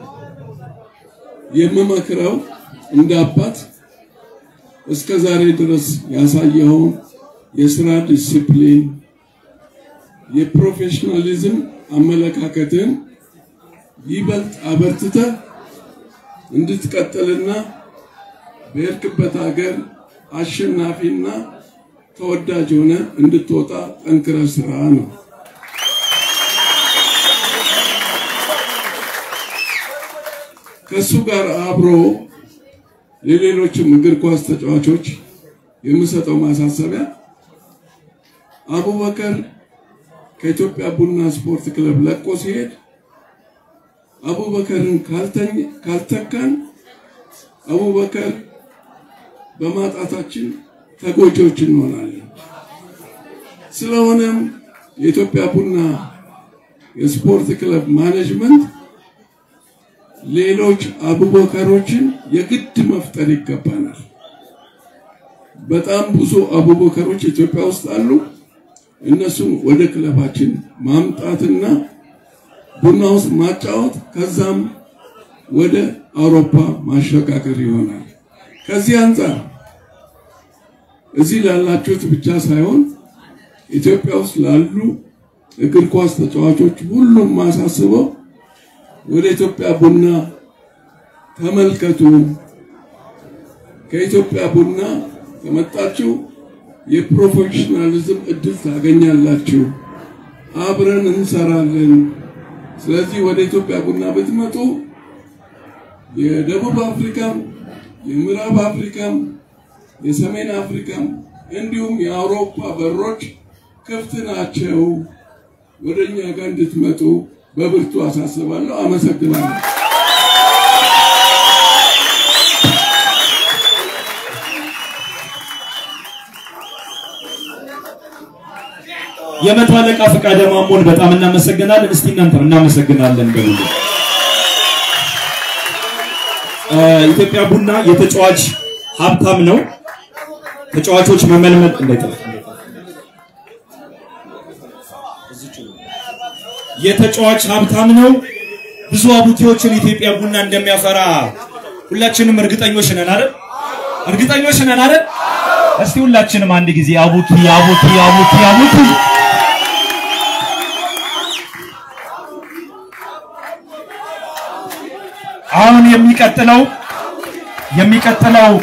የምመክረው እንደ አባት እስከ ዛሬ ድረስ ያሳየኸውን የስራ ዲሲፕሊን፣ የፕሮፌሽናሊዝም አመለካከትን ይበልጥ አበርትተህ እንድትቀጥልና በሄድክበት ሀገር አሸናፊና ተወዳጅ ሆነ እንድትወጣ ጠንክረህ ስራ ነው። ከእሱ ጋር አብሮ ለሌሎችም እግር ኳስ ተጫዋቾች የምሰጠው ማሳሰቢያ አቡበከር ከኢትዮጵያ ቡና ስፖርት ክለብ ለቆ ሲሄድ አቡበከርን ካልተካን አቡበከር በማጣታችን ተጎጂዎች እንሆናለን። ስለሆነም የኢትዮጵያ ቡና የስፖርት ክለብ ማኔጅመንት ሌሎች አቡበከሮችን የግድ መፍጠር ይገባናል። በጣም ብዙ አቡበከሮች ኢትዮጵያ ውስጥ አሉ። እነሱን ወደ ክለባችን ማምጣትና ቡና ውስጥ ማጫወት ከዛም ወደ አውሮፓ ማሸጋገር ይሆናል። ከዚህ አንጻር እዚህ ላላችሁት ብቻ ሳይሆን ኢትዮጵያ ውስጥ ላሉ እግር ኳስ ተጫዋቾች ሁሉም ማሳስበው ወደ ኢትዮጵያ ቡና ተመልከቱ። ከኢትዮጵያ ቡና ከመጣችሁ የፕሮፌሽናሊዝም እድል ታገኛላችሁ። አብረን እንሰራለን። ስለዚህ ወደ ኢትዮጵያ ቡና ብትመጡ የደቡብ አፍሪካም፣ የምዕራብ አፍሪካም፣ የሰሜን አፍሪካም እንዲሁም የአውሮፓ በሮች ክፍት ናቸው። ወደ እኛ ጋር እንድትመጡ በብርቱ አሳስባለሁ። አመሰግናለሁ።
የመቶ አለቃ ፈቃደ ማሞን በጣም እናመሰግናለን። እስቲ እናንተም እናመሰግናለን በሉ። ኢትዮጵያ ቡና የተጫዋች ሀብታም ነው። ተጫዋቾች መመልመል እንዳይጠፋ የተጫዋች ሀብታም ነው። ብዙ አቡቲዎችን ኢትዮጵያ ቡና እንደሚያፈራ ሁላችንም እርግጠኞች ነን አይደል? እርግጠኞች ነን አይደል? እስቲ ሁላችንም አንድ ጊዜ አቡቲ አቡቲ አቡቲ አቡቲ አሁን የሚቀጥለው የሚቀጥለው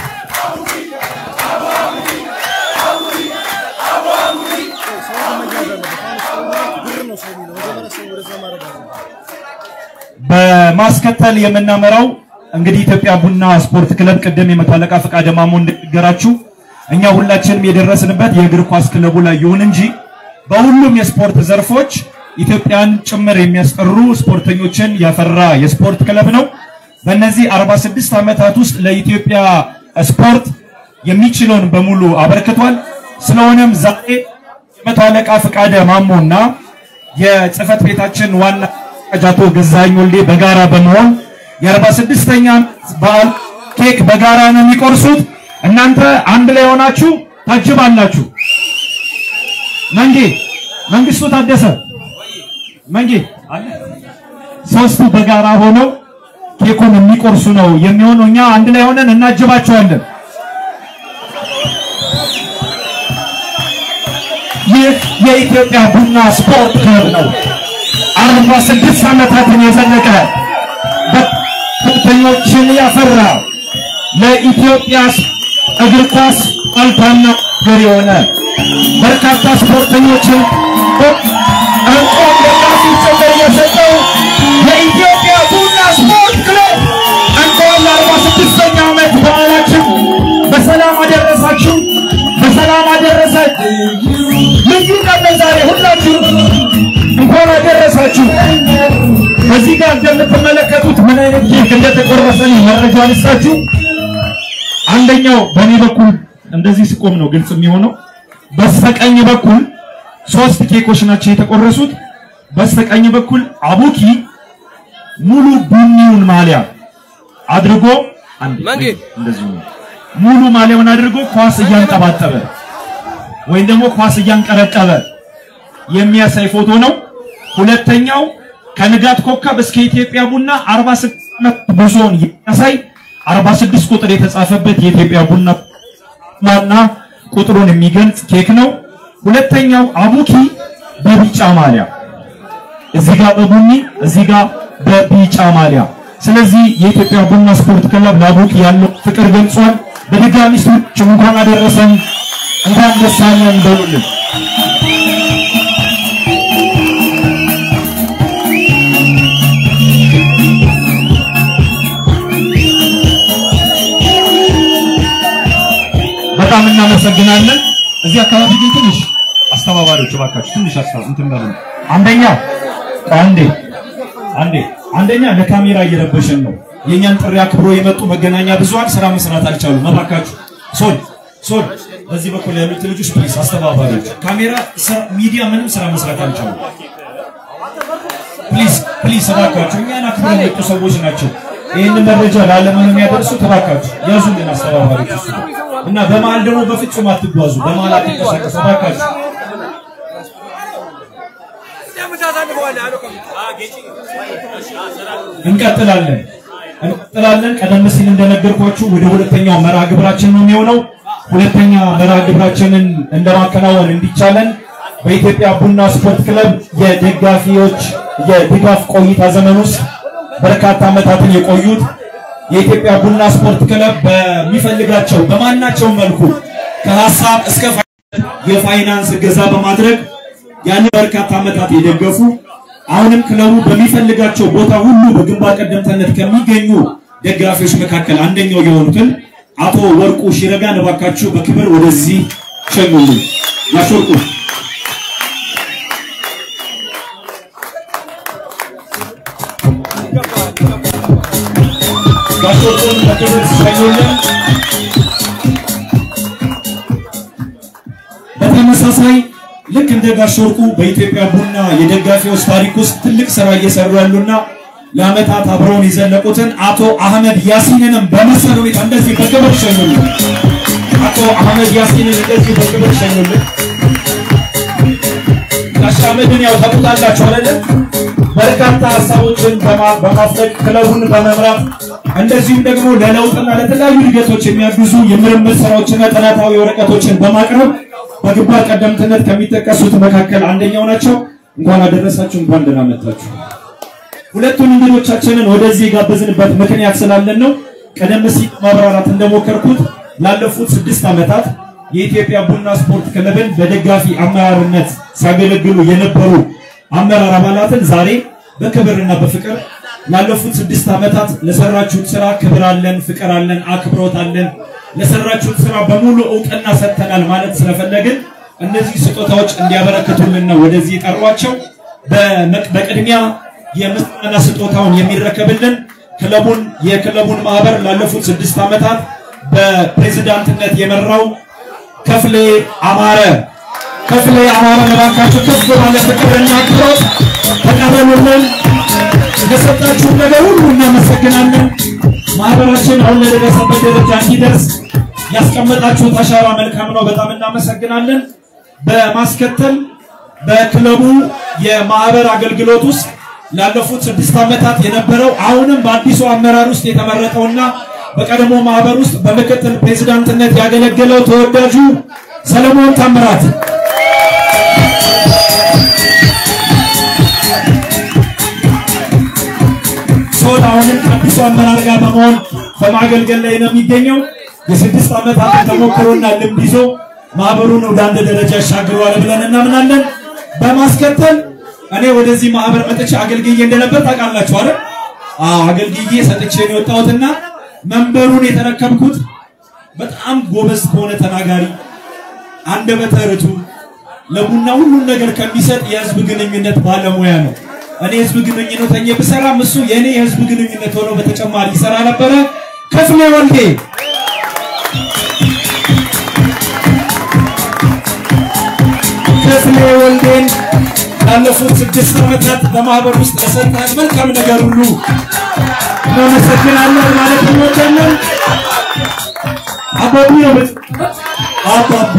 በማስከተል የምናመራው እንግዲህ ኢትዮጵያ ቡና ስፖርት ክለብ ቅድም የመቶ አለቃ ፈቃደ ማሞ እንደነገራችሁ እኛ ሁላችንም የደረስንበት የእግር ኳስ ክለቡ ላይ ይሁን እንጂ በሁሉም የስፖርት ዘርፎች ኢትዮጵያን ጭምር የሚያስጠሩ ስፖርተኞችን ያፈራ የስፖርት ክለብ ነው። በእነዚህ 46 ዓመታት ውስጥ ለኢትዮጵያ ስፖርት የሚችለውን በሙሉ አበርክቷል። ስለሆነም ዛሬ የመቶ አለቃ ፈቃደ ማሞና የጽህፈት ቤታችን ዋና አቶ ገዛኝ ወልዴ በጋራ በመሆን የ46ኛ በዓል ኬክ በጋራ ነው የሚቆርሱት። እናንተ አንድ ላይ ሆናችሁ ታጅባላችሁ። መንጌ መንግስቱ ታደሰ መንጌ አለ ሶስቱ በጋራ ሆነው ኬኩን የሚቆርሱ ነው የሚሆነው። እኛ አንድ ላይ ሆነን እናጅባቸዋለን። ይህ የኢትዮጵያ ቡና ስፖርት ክለብ ነው። አርባ ስድስት ዓመታትን የዘለቀ ስፖርተኞችን ያፈራ ለኢትዮጵያ እግር ኳስ አልታና ገር የሆነ በርካታ ስፖርተኞችን እንቆም ደጋፊ ጭምር የሰጠው የኢትዮጵያ ቡና ስፖርት ክለብ እንኳን ለአርባ ስድስተኛ ዓመት በዓላችን በሰላም አደረሳችሁ፣ በሰላም አደረሳችሁ። ልዩ ቀን ነው ዛሬ ሁላችሁ እንኳን አደረሳችሁ። በዚህ ጋር እንደምትመለከቱት የደረሰኝ መረጃ ልስጣችሁ። አንደኛው በእኔ በኩል እንደዚህ ስቆም ነው ግልጽ የሚሆነው። በስተቀኝ በኩል ሶስት ኬኮች ናቸው የተቆረሱት። በስተቀኝ በኩል አቡኪ ሙሉ ቡኒውን ማሊያ አድርጎ አንድ
መንጌ።
እንደዚህ ነው። ሙሉ ማሊያውን አድርጎ ኳስ እያንጠባጠበ ወይም ደግሞ ኳስ እያንቀረቀበ የሚያሳይ ፎቶ ነው። ሁለተኛው ከንጋት ኮከብ እስከ ኢትዮጵያ ቡና 46 ዓመት ጉዞውን የሚያሳይ 46 ቁጥር የተጻፈበት የኢትዮጵያ ቡና ዋና ቁጥሩን የሚገልጽ ኬክ ነው። ሁለተኛው አቡኪ በቢጫ ማሊያ እዚህ ጋር በቡኒ እዚህ ጋር በቢጫ ማሊያ። ስለዚህ የኢትዮጵያ ቡና ስፖርት ክለብ ለአቡኪ ያለው ፍቅር ገልጿል። በድጋሚ ሰዎች እንኳን አደረሰን እንኳን ደስ አለን በሉልን። በጣም እናመሰግናለን። እዚህ አካባቢ ግን ትንሽ አስተባባሪዎች እባካችሁ ትንሽ አስተባ እንትን በሉ። አንደኛ አንዴ አንዴ አንደኛ ለካሜራ እየረበሸን ነው። የእኛን ጥሪ አክብሮ የመጡ መገናኛ ብዙሃን ስራ መስራት አልቻሉም። እባካችሁ ሶል ሶል በዚህ በኩል ያሉት ልጆች ፕሊስ፣ አስተባባሪዎች ካሜራ ስራ- ሚዲያ ምንም ስራ መስራት አልቻሉም። ፕሊዝ ፕሊዝ እባካችሁ እኛን አክብረው የመጡ ሰዎች ናቸው። ይህንን መረጃ ለዓለም የሚያደርሱት እባካችሁ ያዙልን አስተባባሪዎች እሱ ጋር። እና በመሀል ደግሞ በፍጹም አትጓዙ፣ በመሀል አትንቀሳቀሱ እባካችሁ። እንቀጥላለን እንቀጥላለን። ቀደም ሲል እንደነገርኳችሁ ወደ ሁለተኛው መርሃ ግብራችን ነው የሚሆነው። ሁለተኛ መርሃ ግብራችንን እንደማከናወን እንዲቻለን በኢትዮጵያ ቡና ስፖርት ክለብ የደጋፊዎች የድጋፍ ቆይታ ዘመን ውስጥ በርካታ ዓመታትን የቆዩት የኢትዮጵያ ቡና ስፖርት ክለብ በሚፈልጋቸው በማናቸውም መልኩ ከሀሳብ እስከ ፋይናንስ የፋይናንስ እገዛ በማድረግ ያንን በርካታ ዓመታት የደገፉ አሁንም ክለቡ በሚፈልጋቸው ቦታ ሁሉ በግንባር ቀደምትነት ከሚገኙ ደጋፊዎች መካከል አንደኛው የሆኑትን አቶ ወርቁ ሺረጋን እባካችሁ በክብር ወደዚህ ሸኙልን። ጋሽ ወርቁ ጋሽ ወርቁን በክብር ሸኙልን። በተመሳሳይ ልክ እንደ ጋሽ ወርቁ በኢትዮጵያ ቡና የደጋፊዎች ታሪክ ውስጥ ትልቅ ስራ እየሰሩ ያሉና ለአመታት አብረውን የዘለቁትን አቶ አህመድ ያሲንንም በመሰል ሁኔታ እንደዚህ በክብር ሸኙልን። አቶ አህመድ ያሲንን እንደዚህ በክብር ሸኙልን። ጋሽ አህመድን ያው ታውቁታላችሁ አይደለም? በርካታ ሀሳቦችን በማ- በማፍለቅ ክለቡን በመምራት እንደዚሁም ደግሞ ለለውጥና ለተለያዩ እድገቶች የሚያግዙ የምርምር ስራዎችና ጥናታዊ ወረቀቶችን በማቅረብ በግንባር ቀደምትነት ከሚጠቀሱት መካከል አንደኛው ናቸው። እንኳን አደረሳችሁ፣ እንኳን ደህና መጣችሁ። ሁለቱን እንግዶቻችንን ወደዚህ የጋበዝንበት ምክንያት ስላለን ነው። ቀደም ሲል ማብራራት እንደሞከርኩት ላለፉት ስድስት ዓመታት የኢትዮጵያ ቡና ስፖርት ክለብን በደጋፊ አመራርነት ሲያገለግሉ የነበሩ አመራር አባላትን ዛሬ በክብርና በፍቅር ላለፉት ስድስት ዓመታት ለሰራችሁት ስራ ክብር አለን፣ ፍቅር አለን፣ አክብሮት አለን፣ ለሰራችሁት ስራ በሙሉ እውቅና ሰጥተናል ማለት ስለፈለግን እነዚህ ስጦታዎች እንዲያበረክቱልን ነው ወደዚህ የጠሯቸው። በመቅ- በቅድሚያ የምስጋና ስጦታውን የሚረከብልን ክለቡን የክለቡን ማህበር ላለፉት ስድስት ዓመታት በፕሬዝዳንትነት የመራው ከፍሌ አማረ ከፍሌ አማረ ለባካችሁ ከፍ ባለ ፍቅርና አክብሮት ተቀበሉልን። ለሰጣችሁን ነገር ሁሉ እናመሰግናለን። ማህበራችን አሁን ለደረሰበት ደረጃ እንዲደርስ ያስቀመጣችሁት አሻራ መልካም ነው። በጣም እናመሰግናለን። በማስከተል በክለቡ የማህበር አገልግሎት ውስጥ ላለፉት ስድስት ዓመታት የነበረው አሁንም በአዲሱ አመራር ውስጥ የተመረጠውና በቀድሞ ማህበር ውስጥ በምክትል ፕሬዝዳንትነት ያገለገለው ተወዳጁ ሰለሞን ታምራት ሶል አሁንም ከአዲሱ አመራር ጋር በመሆን በማገልገል ላይ ነው የሚገኘው። የስድስት ዓመታት ተሞክሮና ልምድ ይዞ ማህበሩን ወደ አንድ ደረጃ ያሻግረዋል ብለን እናምናለን። በማስከተል እኔ ወደዚህ ማህበር መጥቼ አገልግዬ እንደነበር ታውቃላችሁ አይደል? አዎ አገልግዬ ሰጥቼ ነው የወጣሁትና መንበሩን የተረከብኩት በጣም ጎበዝ ከሆነ ተናጋሪ አንደበተ ርቱዕ ለቡና ሁሉን ነገር ከሚሰጥ የህዝብ ግንኙነት ባለሙያ ነው።
እኔ ህዝብ ግንኙነት ሆኜ ብሰራም እሱ የእኔ የህዝብ ግንኙነት ሆኖ በተጨማሪ ይሰራ ነበረ። ክፍሌ ወልዴ ክፍሌ ወልዴን ላለፉት ስድስት ዓመታት በማህበር ውስጥ ለሰጠን መልካም ነገር ሁሉ እናመሰግናለን ማለት እንወዳለን። አባቢ ነው አባቢ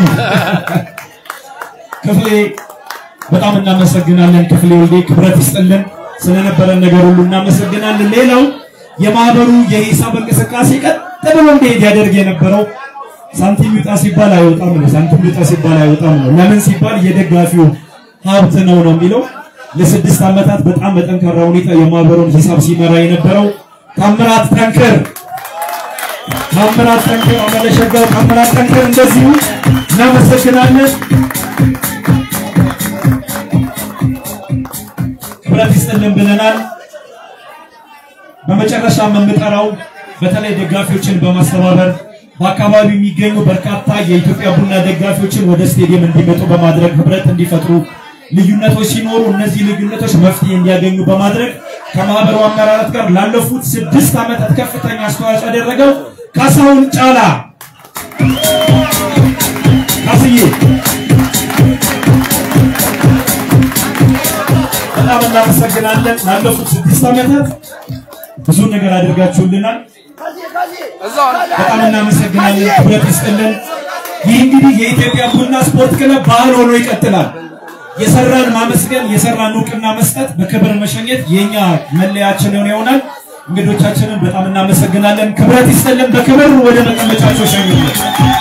ክፍሌ በጣም እናመሰግናለን። ክፍሌ ወልዴ ክብረት ይስጥልን ስለነበረን ነገር ሁሉ እናመሰግናለን። ሌላው የማህበሩ የሂሳብ እንቅስቃሴ ቀጥ ብሎ እንዲሄድ ያደርግ የነበረው ሳንቲም ይውጣ ሲባል አይወጣም ነው። ሳንቲም ይውጣ ሲባል አይወጣም ነው። ለምን ሲባል የደጋፊው ሀብት ነው ነው የሚለው ለስድስት ዓመታት በጣም በጠንካራ ሁኔታ የማህበሩን ሂሳብ ሲመራ የነበረው ታምራት ጠንክር ታምራት ጠንክር አመለሸጋው ታምራት ጠንክር እንደዚሁ እናመሰግናለን። ክብረት ይስጥልን ብለናል። በመጨረሻ የምንጠራው በተለይ ደጋፊዎችን በማስተባበር በአካባቢው የሚገኙ በርካታ የኢትዮጵያ ቡና ደጋፊዎችን ወደ ስቴዲየም እንዲመጡ በማድረግ ህብረት እንዲፈጥሩ ልዩነቶች ሲኖሩ እነዚህ ልዩነቶች መፍትሄ እንዲያገኙ በማድረግ ከማህበሩ አመራራት ጋር ላለፉት ስድስት ዓመታት ከፍተኛ አስተዋጽኦ ያደረገው ካሳሁን ጫላ ካስዬ በጣም እናመሰግናለን። ላለፉት ስድስት ዓመታት ብዙ ነገር አድርጋችሁልናል። በጣም እናመሰግናለን። ክብረት ይስጥልን። ይህ እንግዲህ የኢትዮጵያ ቡና ስፖርት ክለብ ባህል ሆኖ ይቀጥላል። የሰራን ማመስገን፣ የሰራን እውቅና መስጠት፣ በክብር መሸኘት የኛ መለያችን ይሆናል። እንግዶቻችንን በጣም እናመሰግናለን። ክብረት ይስጥልን። በክብር ወደ መቀመጫቸው ሸኙልን።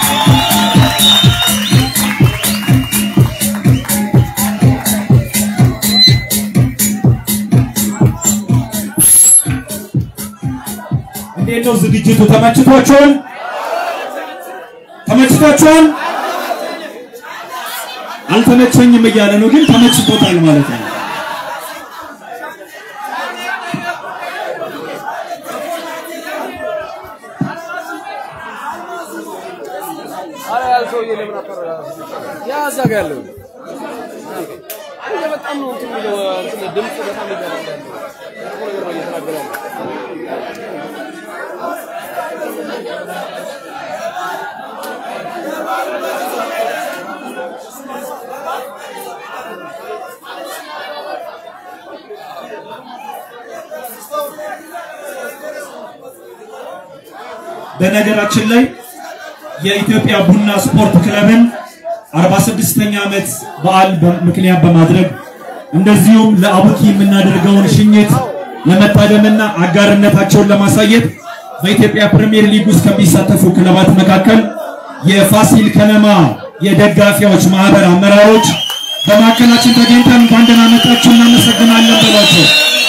እንዴት ነው ዝግጅቱ? ተመችቷችኋል? ተመችቷችኋል? አልተመቸኝም እያለ ነው፣ ግን ተመችቶታል ማለት ነው።
ያ እዛ ጋ ያለው በጣም ነው እንትን የሚለው እንትን ድምፁ በጣም ይገባል ያለው ጥሩ ነገር ነው እየተናገረ ያለው።
በነገራችን ላይ የኢትዮጵያ ቡና ስፖርት ክለብን 46ኛ ዓመት በዓል በ- ምክንያት በማድረግ እንደዚሁም ለአቡኪ የምናደርገውን ሽኝት ለመታደምና አጋርነታቸውን ለማሳየት በኢትዮጵያ ፕሪሚየር ሊግ ውስጥ ከሚሳተፉ ክለባት መካከል የፋሲል ከነማ የደጋፊዎች ማህበር አመራሮች በማዕከላችን ተገኝተን እንኳን ደህና መጣችሁ እናመሰግናለን በሏቸው።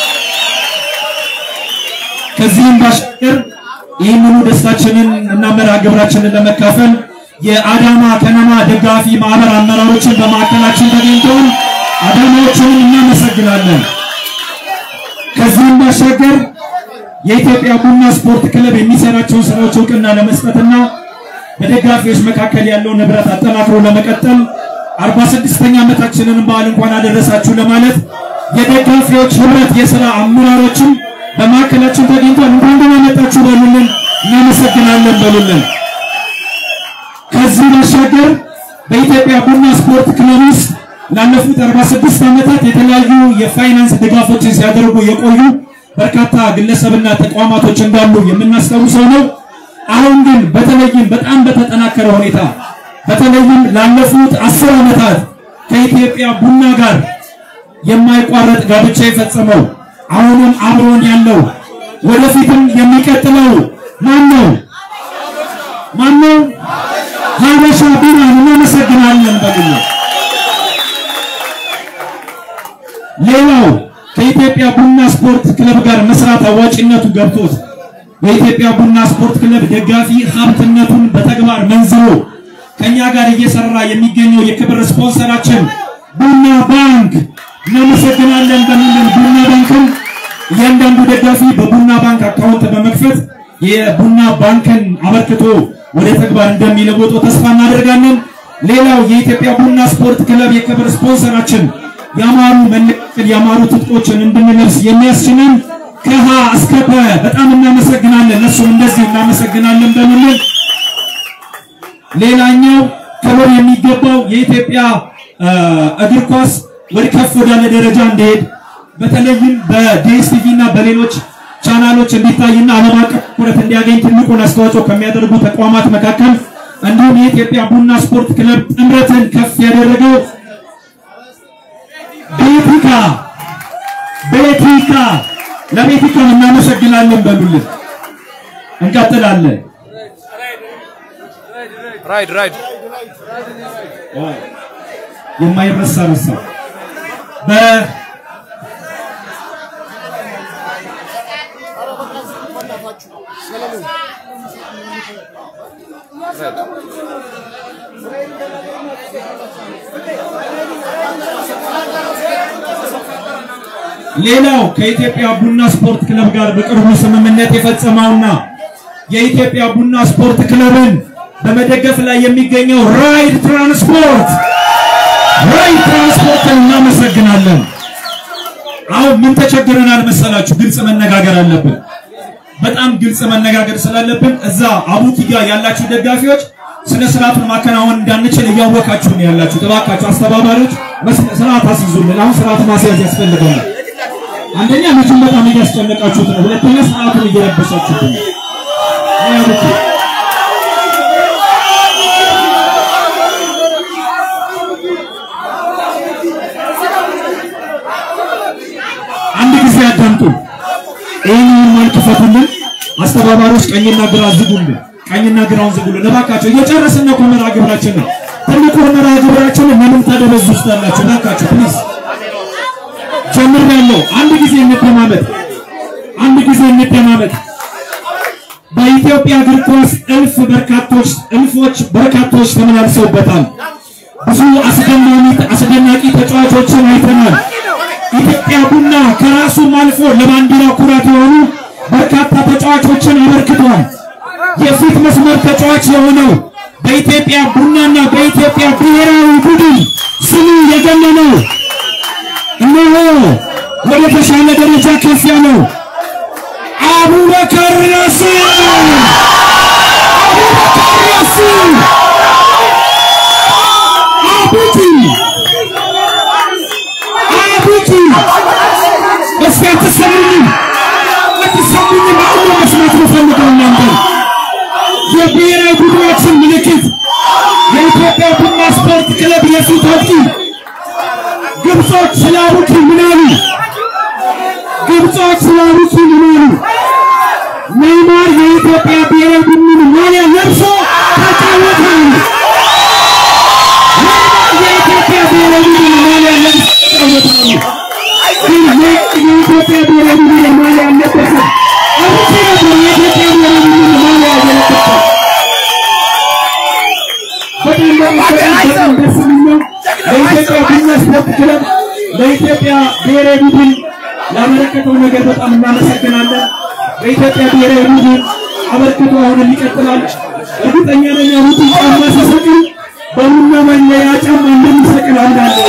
ከዚህም ባሻገር ይህንኑ ደስታችንን እና መርሃ ግብራችንን ለመካፈል የአዳማ ከነማ ደጋፊ ማህበር አመራሮችን በማዕከላችን ተገኝተውን አዳማዎችንም እናመሰግናለን። ከዚህም ባሻገር የኢትዮጵያ ቡና ስፖርት ክለብ የሚሰራቸውን ስራዎች እውቅና ለመስጠትና በደጋፊዎች መካከል ያለውን ንብረት አጠናክሮ ለመቀጠል 46ኛ ዓመታችንን በዓል እንኳን አደረሳችሁ ለማለት የደጋፊዎች ህብረት የሥራ አመራሮችን በማዕከላችን ተገኝቷል። እንኳን ደህና መጣችሁ በሉልን፣ እናመሰግናለን በሉልን። ከዚህ ባሻገር በኢትዮጵያ ቡና ስፖርት ክለብ ውስጥ ላለፉት 46 ዓመታት የተለያዩ የፋይናንስ ድጋፎችን ሲያደርጉ የቆዩ በርካታ ግለሰብና ተቋማቶች እንዳሉ የምናስታውሰው ነው። አሁን ግን በተለይም በጣም በተጠናከረ ሁኔታ በተለይም ላለፉት አስር ዓመታት ከኢትዮጵያ ቡና ጋር የማይቋረጥ ጋብቻ የፈጸመው አሁንም አብሮን ያለው ወደፊትም የሚቀጥለው ማን ነው? ማን ነው? ሀበሻ ቢራን እናመሰግናለን በግል ሌላው ከኢትዮጵያ ቡና ስፖርት ክለብ ጋር መስራት አዋጭነቱ ገብቶት በኢትዮጵያ ቡና ስፖርት ክለብ ደጋፊ ሀብትነቱን በተግባር መንዝሮ ከኛ ጋር እየሰራ የሚገኘው የክብር ስፖንሰራችን ቡና ባንክ እናመሰግናለን በሚልን ቡና ባንክን እያንዳንዱ ደጋፊ በቡና ባንክ አካውንት በመክፈት የቡና ባንክን አበርክቶ ወደ ተግባር እንደሚለወጡ ተስፋ እናደርጋለን። ሌላው የኢትዮጵያ ቡና ስፖርት ክለብ የክብር ስፖንሰራችን ያማሩ መለቀቅን ያማሩ ትጥቆችን እንድንለብስ የሚያስችለን ከሀ እስከ ፐ በጣም እናመሰግናለን። እነሱም እንደዚሁ እናመሰግናለን በምንል ሌላኛው ክብር የሚገባው የኢትዮጵያ እ፣ እግር ኳስ ወደ ከፍ ወዳለ ደረጃ እንዲሄድ በተለይም በዲኤስቲቪ እና በሌሎች ቻናሎች እንዲታይና ዓለም አቀፍ ትኩረት እንዲያገኝ ትልቁን አስተዋጽኦ ከሚያደርጉ ተቋማት መካከል እንዲሁም የኢትዮጵያ ቡና ስፖርት ክለብ ጥምረትን ከፍ ያደረገው ቤቲካ ቤቲካ ለቤቲካ እናመሰግናለን በሉልን። እንቀጥላለን።
ራይድ ራይድ
የማይረሳ ረሳ በ ሌላው ከኢትዮጵያ ቡና ስፖርት ክለብ ጋር በቅርቡ ስምምነት የፈጸመውና የኢትዮጵያ ቡና ስፖርት ክለብን በመደገፍ ላይ የሚገኘው ራይድ ትራንስፖርት ራይድ ትራንስፖርትን እናመሰግናለን። አሁን ምን ተቸግረናል መሰላችሁ? ግልጽ መነጋገር አለብን። በጣም ግልጽ መነጋገር ስላለብን እዛ አቡኪ ጋር ያላችሁ ደጋፊዎች ስነ ስርዓቱን ማከናወን እንዳንችል እያወቃችሁ ነው ያላችሁ። እባካችሁ አስተባባሪዎች መስነ- ስርዓት አስይዙልን። አሁን ስርዓት ማስያዝ ያስፈልገናል። አንደኛ ልጁን በጣም እያስጨነቃችሁት ነው። ሁለተኛ ስርዓቱን እየረበሻችሁት ነው። ይሄ አቡኪ አንድ ጊዜ አዳምጡ። ይህንን መልክ ፈቱልን። አስተባባሪዎች ቀኝና ግራ ዝጉልን። ቀኝና ግራውን ዝጉልን እባካቸው። እየጨረስን ነው እኮ መርሃ ግብራችን ነው። ትልቁ መርሃ ግብራችንን ለምን ታደበዙ ውስጥ ያላችሁ እባካቸው ፕሊዝ። ጀምሬያለሁ። አንድ ጊዜ እንደማመጥ አንድ ጊዜ እንደማመጥ በኢትዮጵያ እግር ኳስ እልፍ በርካቶች እልፎች በርካቶች ተመላልሰውበታል። ብዙ አስደናቂ አስደናቂ ተጫዋቾችን አይተናል። ኢትዮጵያ ቡና ከራሱም አልፎ ለባንዲራ ኩራት የሆኑ በርካታ ተጫዋቾችን አበርክቷል። የፊት መስመር ተጫዋች የሆነው በኢትዮጵያ ቡናና በኢትዮጵያ ብሔራዊ ቡድን ስሙ የገነነው እነሆ ወደ ተሻለ ደረጃ ከፍ ያለው አቡበከር ያሲን አቡበከር ያሲን አቡቲ አቡቲ እስኪ አትሰሙኝም አትሰሙኝም አሁን መስማት ነው ፈልገው እናንተ የብሔራዊ ቡድናችን ምልክት የኢትዮጵያ ቡና ስፖርት ክለብ የፊት አጥቂ ግብጾች ስለ አቡኪ ምን አሉ? ግብጾች ስለ አቡኪ ምን አሉ? ኔይማር የኢትዮጵያ ብሔራዊ ቡድን ማሊያ ለብሶ ተጫወተ አሉ። ኔይማር የኢትዮጵያ ብሔራዊ ቡድን ማሊያ ለብሶ ተጫወተ አሉ። ግን የኢትዮጵያ ብሔራዊ ቡድን ማሊያ ያለበሰ አቡኪ ነበር። የኢትዮጵያ ብሔራዊ ቡድን ማሊያ የለበሰው በጣም በጣም በጣም ደስ የሚለው ለኢትዮጵያ ቡና ስፖርት ክለብ ለኢትዮጵያ ብሔራዊ ቡድን ላበረከተው ነገር በጣም እናመሰግናለን። በኢትዮጵያ ብሔራዊ ቡድን አበርክቶ አሁንም ይቀጥላል። እርግጠኛ ነኝ አሁን ጫማ ሲሰቅል በቡና መለያ ጫማ እንደሚሰቅል አምናለሁ።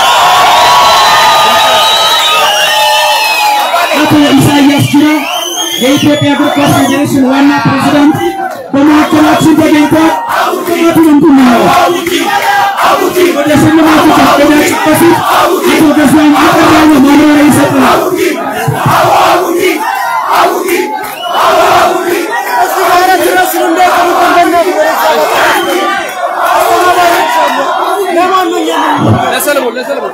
አቶ ኢሳያስ ጅራ የኢትዮጵያ እግር ኳስ ፌዴሬሽን ዋና ፕሬዝዳንት በመካከላችን ተገኝተዋል። ቅጣቱን እንትን ነው ወደ ሽልማቱ ከመሄዳችን በፊት አቶ ገዛኝ አጠር ያለ ማብራሪያ ይሰጠናል።
ለሰለሞን ለሰለሞን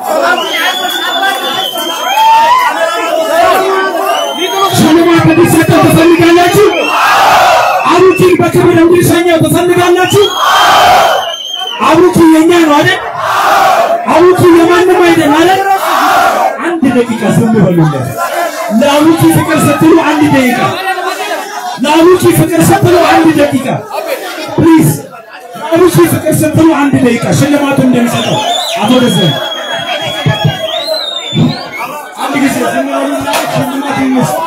ሽልማት እንዲሰጠው ትፈልጋላችሁ? አቡኪን በክብር እንዲሸኘው ትፈልጋላችሁ? አቡኪ የኛ ነው አይደል? አቡኪ የማንም አይደል አይደል? አንድ ደቂቃ ዝም በሉለት። ለአቡኪ ፍቅር ስትሉ አንድ ደቂቃ፣ ለአቡኪ ፍቅር ስትሉ አንድ ደቂቃ ፕሊዝ። ለአቡኪ ፍቅር ስትሉ አንድ ደቂቃ ሽልማቱን እንደሚሰጠው አቶ ደዘን አንድ ጊዜ ዝም በሉና ሽልማት ይመስል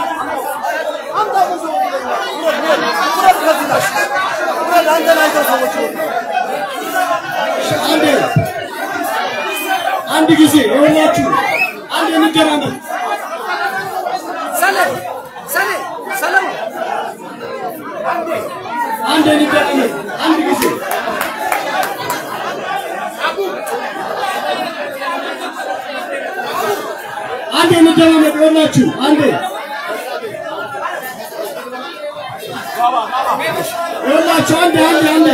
አንድ ጊዜ ይኸውላችሁ አንድ እንደራመድ አንድ እንደራመድ አንድ ጊዜ አንድ እንደራመድ ይኸውላችሁ አንዴ ይኸውላችሁ አንዴ አንዴ አንዴ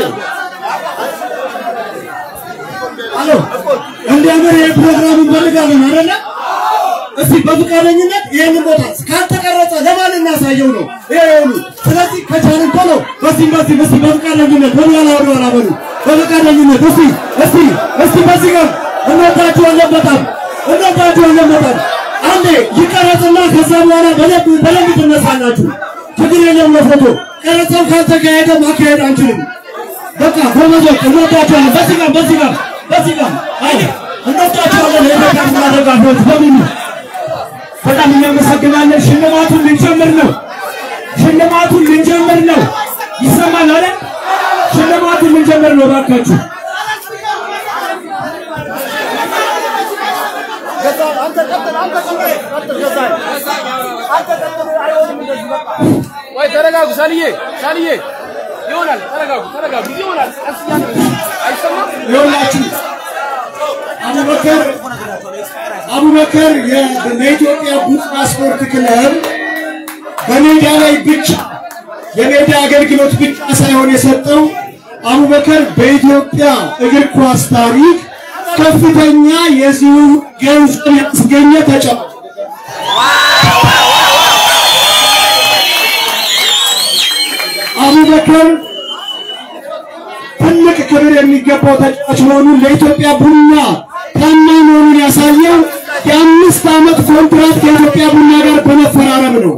አሎ እንዲያምር ይሄ ፕሮግራም እንፈልጋለን አይደለ? እስቲ በፈቃደኝነት ይሄንን ቦታ ካልተቀረጸ ለማን እናሳየው ነው ይሄ ሁሉ። ስለዚህ ከቻልን ቶሎ በዚህ በዚህ እስቲ በፈቃደኝነት ወደኋላ ወደኋላ በሉ በፈቃደኝነት እስቲ እስቲ እስቲ በዚህ ጋር እንወዳችኋለን በጣም እንወዳችኋለን በጣም አንዴ ይቀረጽና ከዛ በኋላ በደንብ በደንብ ትነሳላችሁ። ችግር የለም ለፎቶ ቀረጻው ካልተካሄደ ማካሄድ አንችልም። በቃ ጎበዞች እንወዳችኋለን። በዚህ ጋር በዚህ ጋር በዚህ ጋር አይ እንወዳችኋለን። የኢትዮጵያ ቡና ደጋፊዎች በሙሉ
በጣም እናመሰግናለን። ሽልማቱን ልንጀምር ነው። ሽልማቱን ልንጀምር ነው። ይሰማል አይደል? ሽልማቱን ልንጀምር ነው። እባካችሁ
ወይ ተረጋጉ። ሳልዬ ሳልዬ ይሆናል። ተረጋጉ፣ ተረጋጉ። ይሆናል። ቀስ እያለ አይሰማም።
ይኸውላችሁ አቡበከር አቡበከር የ- ለኢትዮጵያ ቡና ስፖርት ክለብ በሜዳ ላይ ብቻ የሜዳ አገልግሎት ብቻ ሳይሆን የሰጠው አቡበከር በኢትዮጵያ እግር ኳስ ታሪክ ከፍተኛ የዚሁ ገንዘብ ያስገኘ ተጫዋች አቡበከር ትልቅ ክብር የሚገባው ተጫዋች መሆኑን ለኢትዮጵያ ቡና ታማኝ መሆኑን ያሳየው የአምስት ዓመት ኮንትራት ከኢትዮጵያ ቡና ጋር በመፈራረም ነው።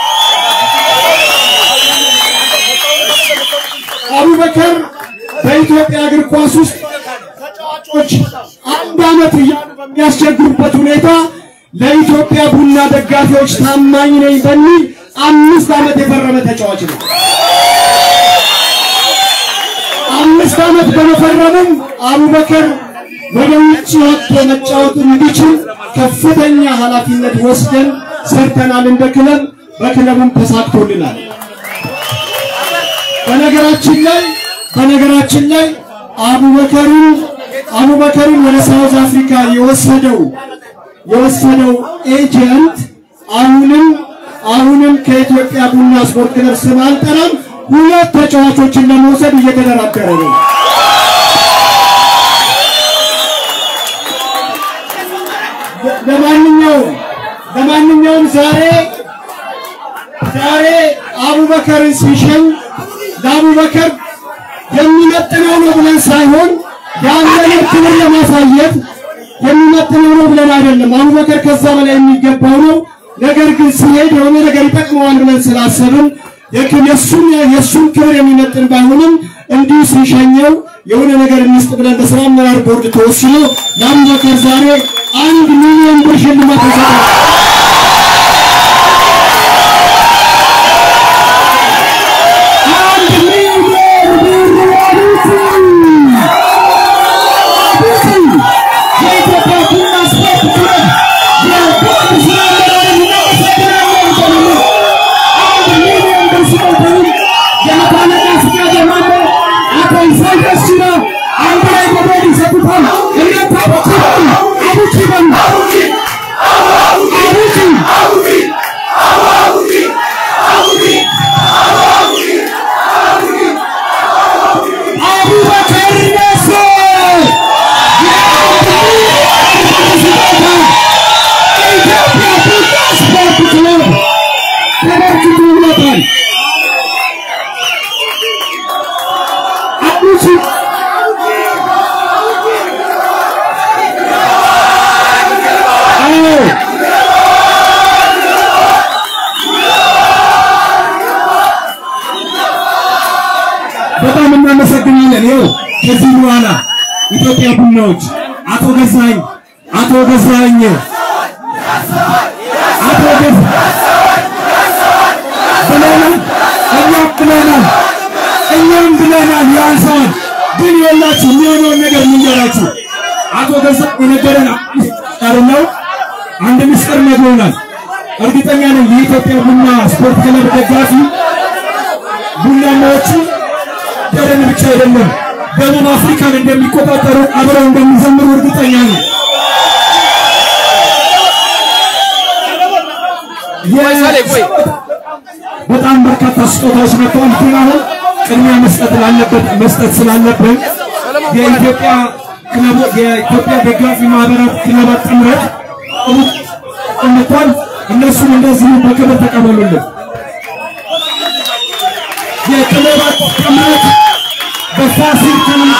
አቡበከር በኢትዮጵያ እግር ኳስ ውስጥ ተጫዋቾች አንድ ዓመት እያሉ በሚያስቸግሩበት ሁኔታ ለኢትዮጵያ ቡና ደጋፊዎች ታማኝ ነኝ በሚል አምስት ዓመት የፈረመ ተጫዋች ነው። አምስት ዓመት በመፈረምም አቡበከር ወደ ውጭ ወጥቶ መጫወት እንዲችል ከፍተኛ ኃላፊነት ወስደን ሰርተናል። እንደ ክለብ በክለቡም ተሳክቶልናል። በነገራችን ላይ በነገራችን ላይ አቡበከርን አቡበከርን ወደ ሳውዝ አፍሪካ የወሰደው የወሰደው ኤጀንት አሁንም አሁንም ከኢትዮጵያ ቡና ስፖርት ክለብ ስም አልጠራም ሁለት ተጫዋቾችን ለመውሰድ እየተደራደረ ነው። ለማንኛውም ለማንኛውም ዛሬ ዛሬ አቡበከርን ሲሸኝ ለአቡበከር የሚመጥነው ነው ብለን ሳይሆን ያለንን ክብር ለማሳየት የሚመጥነው ነው ብለን አይደለም። አቡበከር ከዛ በላይ የሚገባው ነው። ነገር ግን ሲሄድ የሆነ ነገር ይጠቅመዋል ብለን ስላሰብን የክ- የእሱን የእሱን ክብር የሚመጥን ባይሆንም እንዲሁ ሲሸኘው የሆነ ነገር እንስጥ ብለን በስራ አመራር ቦርድ ተወስኖ ለአቡበከር ዛሬ አንድ ሚሊዮን ብር ሽልማት ተሰጥቷል። አንድ ሚሊዮን ብር አዲሱ የኢትዮጵያ ቡና ስፖርት ክለብ የቦርድ ስራ አመራርን እናመሰግናለን በሙሉ አንድ ሚሊዮን ብር ሲቆጥሩ የመታነቃ ፍቃድ የማለ አቶ ኢሳያስ ጅራ አንድ ላይ በቦርድ ይሰጡታል። እናንተ አቡኪ በሉ አቡኪ በሉ አቡኪ አቡበከር ነስር የኢትዮጵያ ቡና ስፖርት ክለብ ተበርክቶለታል። አቡኪ አዎ በጣም እናመሰግናለን። ይኸው ከዚህ በኋላ ኢትዮጵያ ቡናዎች አቶ ገዛኝ አቶ ገዛኝ አቶ ገዝ ብለናል፣ እኛም ብለናል፣ እኛም ብለናል። ያንሰዋል ግን የላችሁ የሚሆነውን ነገር ልንገራችሁ።
አቶ ገዛ የነገረን ነው አንድ ምስጢር ነግሮናል። እርግጠኛ ነኝ የኢትዮጵያ ቡና ስፖርት ክለብ ደጋፊ ቡናማዎቹ ደረን ብቻ አይደለም ደቡብ አፍሪካን እንደሚቆጣጠሩ አብረው እንደሚዘምሩ እርግጠኛ ነኝ። በጣም በርካታ ስጦታዎች መጥተዋል። ግን አሁን ቅድሚያ መስጠት ላለበት መስጠት ስላለብን የኢትዮጵያ ክለቦ የኢትዮጵያ ደጋፊ ማህበራት ክለባት ጥምረት እንኳን እነሱም እንደዚሁ በክብር ተቀበሉልን። የክለባት ጥምረት በፋሲል ከነማ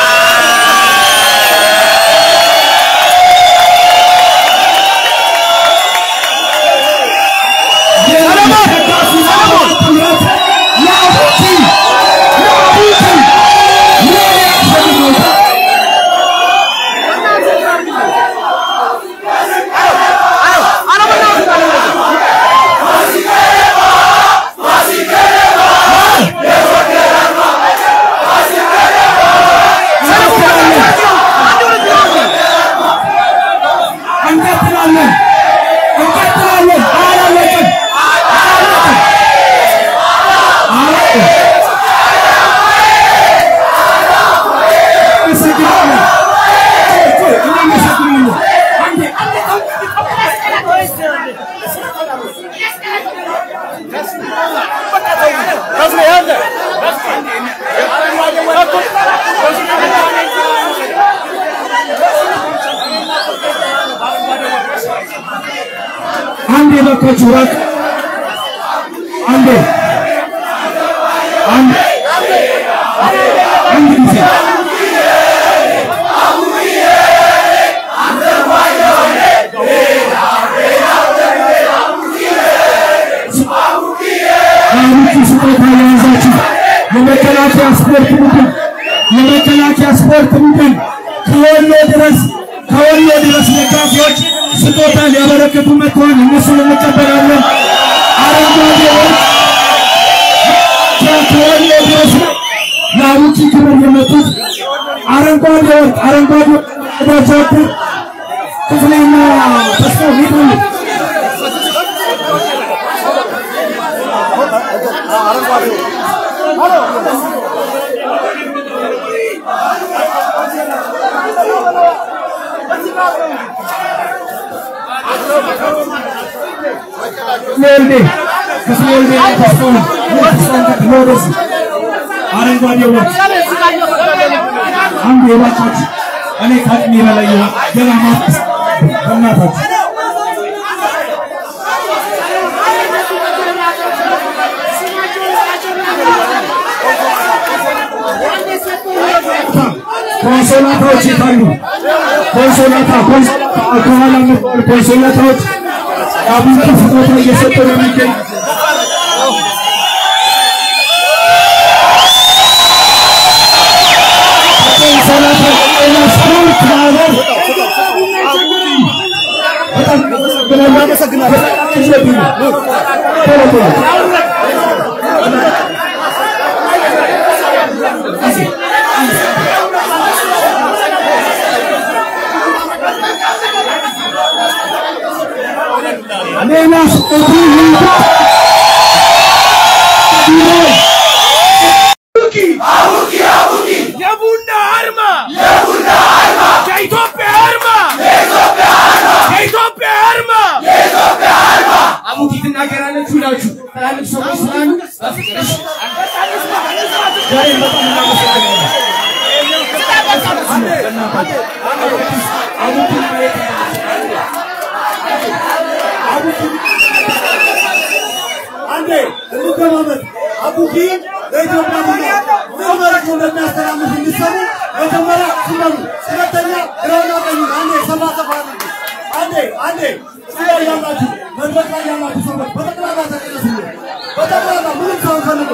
እንቀጥላለን እንቀጥላለን። አላለቅም አላለቅም። አላለቅም። አመሰግናለሁ። ቆይ፣ ቆይ፣ እናመሰግናለን። አንዴ አንዴ እባካችሁ ራቅ። አንዴ አንዴ አንድ ጊዜ አሁን ስጦታ የያዛችሁ የመከላከያ ስፖርት ቡድን የመከላከያ ስፖርት ቡድን ከወሎ ድረስ ከወሎ ድረስ ደጋፊዎች ስጦታ ሊያበረክቱ መጥተዋል። እነሱን እንቀበላለን። አረንጓዴዎች ከወሎ ድረስ ነው ለአቡኪ ክብር የመጡት አረንጓዴ ወርቅ አረንጓዴ ወዳጃቸው ክፍሌና ተስፋው ይታሉ ወልዴ ክፍሌ ወልዴ ተስፋውን ተስፋውን ተክሎ ወደዚህ አረንጓዴ ወርቅ አንድ የባካችሁ እኔ ከአቅሜ በላይ የሆነ ገና ማፍስ በእናታችሁ ኮንሶላታዎች የታሉ? ኮንሶላታ ኮንሶላታ ከኋላ መጥተዋል። ኮንሶላታዎች አቡነ ስጦታ እየሰጡ ነው የሚገኝ ኮንሶላታ ጤና ስፖርት ማህበር በጣም አመሰግናለሁ። ቶሎ ቶሎ ሌላ ስጦታ ይምጣ።
የቡና አርማ የኢትዮጵያ አርማ የኢትዮጵያ አርማ
አሙቲ ትናገራለች ሁላችሁ ትላልቅ ሰዎች ስላሉ በፍቅር እሺ። ዛሬ በጣም እናመሰግናለን። አሙቲ ማየት
አንዴ እንገማመጥ። አቡኪ ለኢትዮጵያ ቡና ምን መልዕክት ነው ለሚያስተላልፍ እንዲሰሙ መጀመሪያ ስመኑ፣ ሁለተኛ ግራና ቀኙ አንዴ ሰፋ ሰፋ አድርጉ። አንዴ አንዴ እዚህ ላይ ያላችሁ መድረክ ላይ ያላችሁ ሰዎች በጠቅላላ ተቀደሱልን። በጠቅላላ ምንም ሰው ፈልጉ።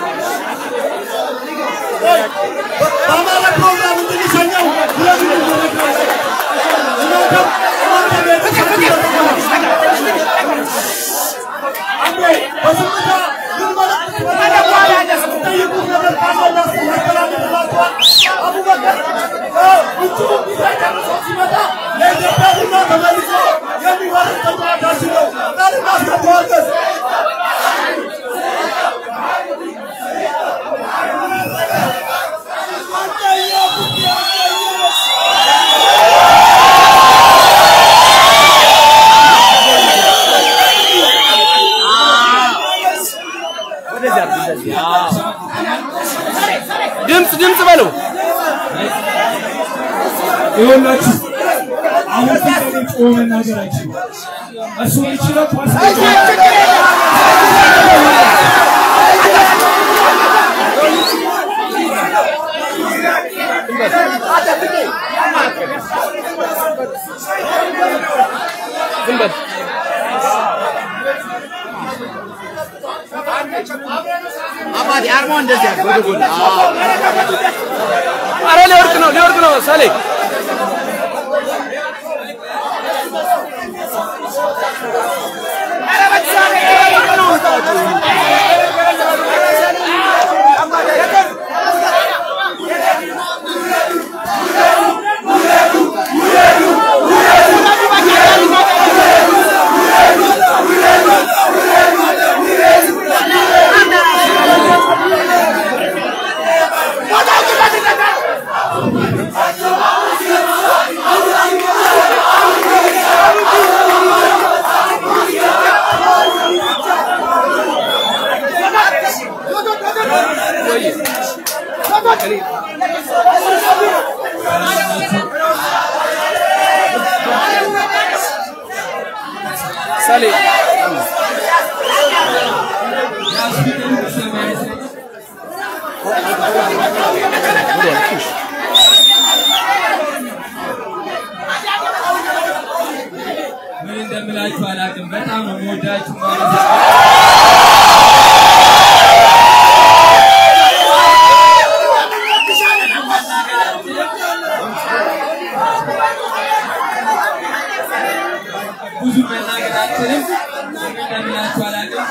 በአማራ ፕሮግራም እንድንሸኘው ሁለት መድረክ ላይ እናንተም እናንተ ቤት አንዴ በዝምታ ምን መልዕክት ጠይቁት ነገር ካለ ያስተላልፍላችኋል። አቡበከር እጁ ቢሳይ
ድምፅ ድምፅ በለው
ይኸውላችሁ አሁን ፊት ለፊት ቆሞ መናገር አይችልም። እሱ የሚችለው ኳስ
ዝም በል
አባቴ አርማው እንደዚህ ያለ ወደ ጎን
አረ ሊወርቅ ነው ሊወርቅ ነው ሰሌ ሰሌ
ምን እንደምላችሁ አላውቅም። በጣም ነው የምወዳችሁ ማለት ነው። ብዙ መናገር አልችልም። ምን እንደምላችሁ አላውቅም።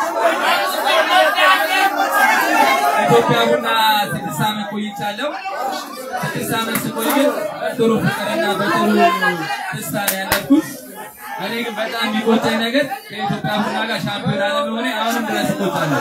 ኢትዮጵያ ቡና ስድስት ዓመት ቆይቻለሁ። ስድስት ዓመት ስቆይ ግን በጥሩ ፍቅርና በጥሩ ደስታ ነው ያለፍኩት። እኔ ግን በጣም የሚቆጨኝ ነገር ከኢትዮጵያ ቡና ጋር ሻምፒዮን አለመሆኔ አሁንም ድረስ እቆጫለሁ።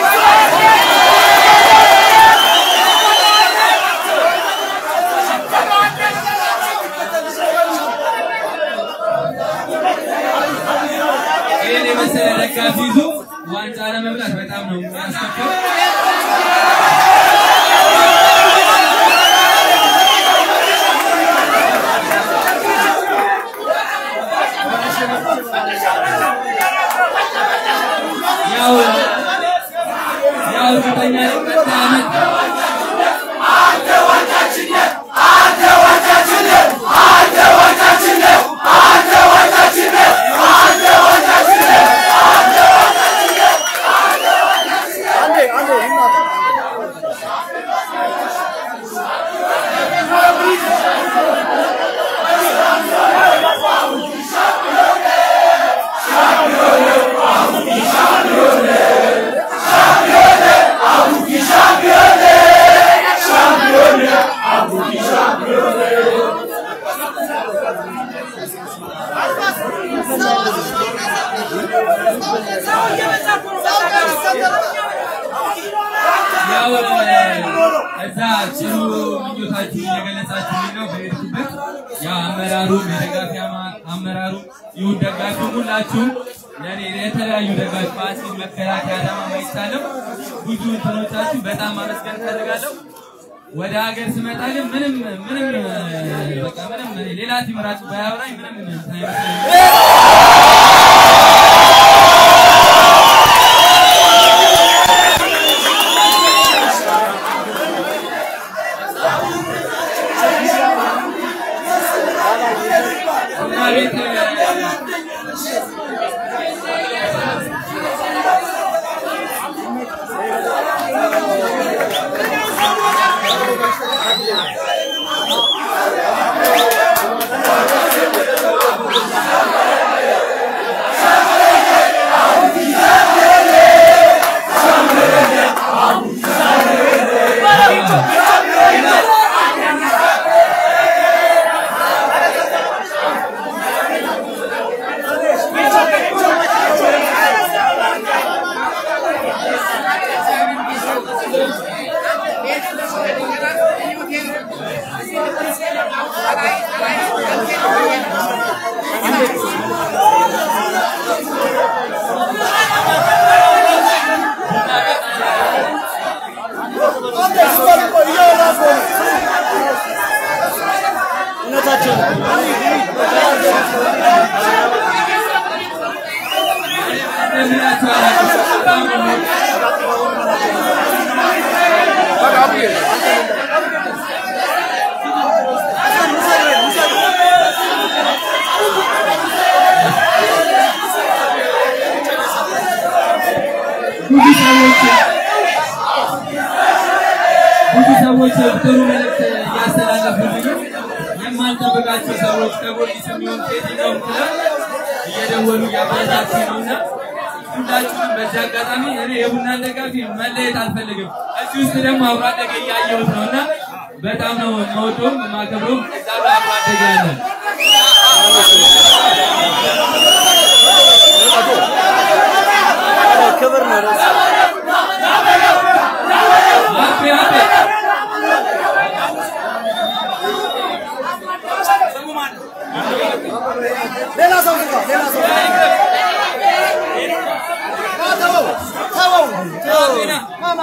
ይህን የመሰለ ደጋፊ ይዞ ዋንጫ ለመብላት በጣም ነው የሚያስከፋው። ያው ያው እርግጠኛ ነኝ ቀጣይ ዓመት ያው እዛ ጥሩ ምኞታችሁ እየገለጻችሁልኝ ነው በሄድኩበት። ያው አመራሩም የደጋፊ አማ- አመራሩ ይሁን ደጋፊ ሁላችሁም ለእኔ የተለያዩ ደጋፊ ፋሲል፣ መከላከያ፣ አዳማ ማይቻለም ብዙ እንትኖቻችሁ በጣም ማመስገን እፈልጋለሁ። ወደ ሀገር ስመጣ ግን ምንም ምንም በቃ ምንም ሌላ ቲም ራሱ ባያወራኝ ምንም እንትን አይመስለኝም። እና ቤት
እንደምላችሁ አላውቅም። በጣም ነው የምወዳችሁ። ብዙ ሰዎች ብዙ ሰዎች ጥሩ መልእክት እያስተላለፉልኝ ነው። የማልጠብቃቸው ሰዎች ከጎርጊስ የሚሆን ከየትኛውም ክለብ እየደወሉ እያበረታቱ ነው እና ሁላችሁም በዚህ አጋጣሚ እኔ የቡናን ደጋፊ መለየት አልፈልግም። እዚህ ውስጥ ደግሞ አብሮ አደገ እያየሁት ነው እና በጣም ነው የምወደውም የማከብረውም እዛ ጋር አብሮ አደገ ያለን
ክብር ነው።
አቤ አቤ
ሌላ ሰው ዝጋ፣ ሌላ ሰው ተወው፣ ተወው፣ ተወው። ማማ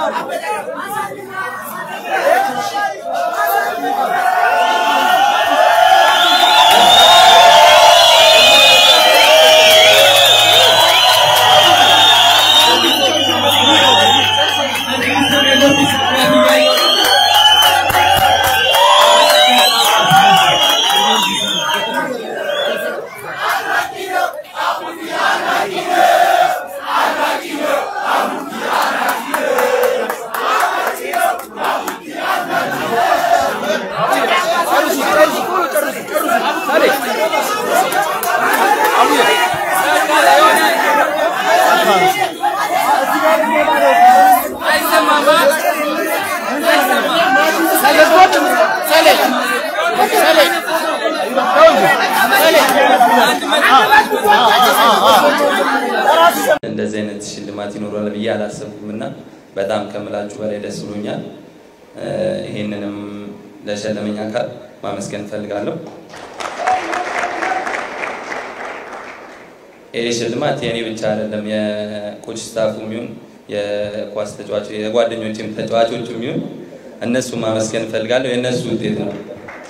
እንደዚህ አይነት ሽልማት ይኖራል ብዬ አላሰብኩም እና በጣም ከምላችሁ በላይ ደስ ብሎኛል። እ፣ ይሄንንም ለሸለመኝ አካል ማመስገን እፈልጋለሁ። ይህ ሽልማት የእኔ ብቻ አይደለም፣ የኮች ስታፉ የሚሆን የኳስ ተጫዋች የጓደኞችም ተጫዋቾች የሚሆን እነሱ ማመስገን እፈልጋለሁ። የእነሱ ውጤት ነው።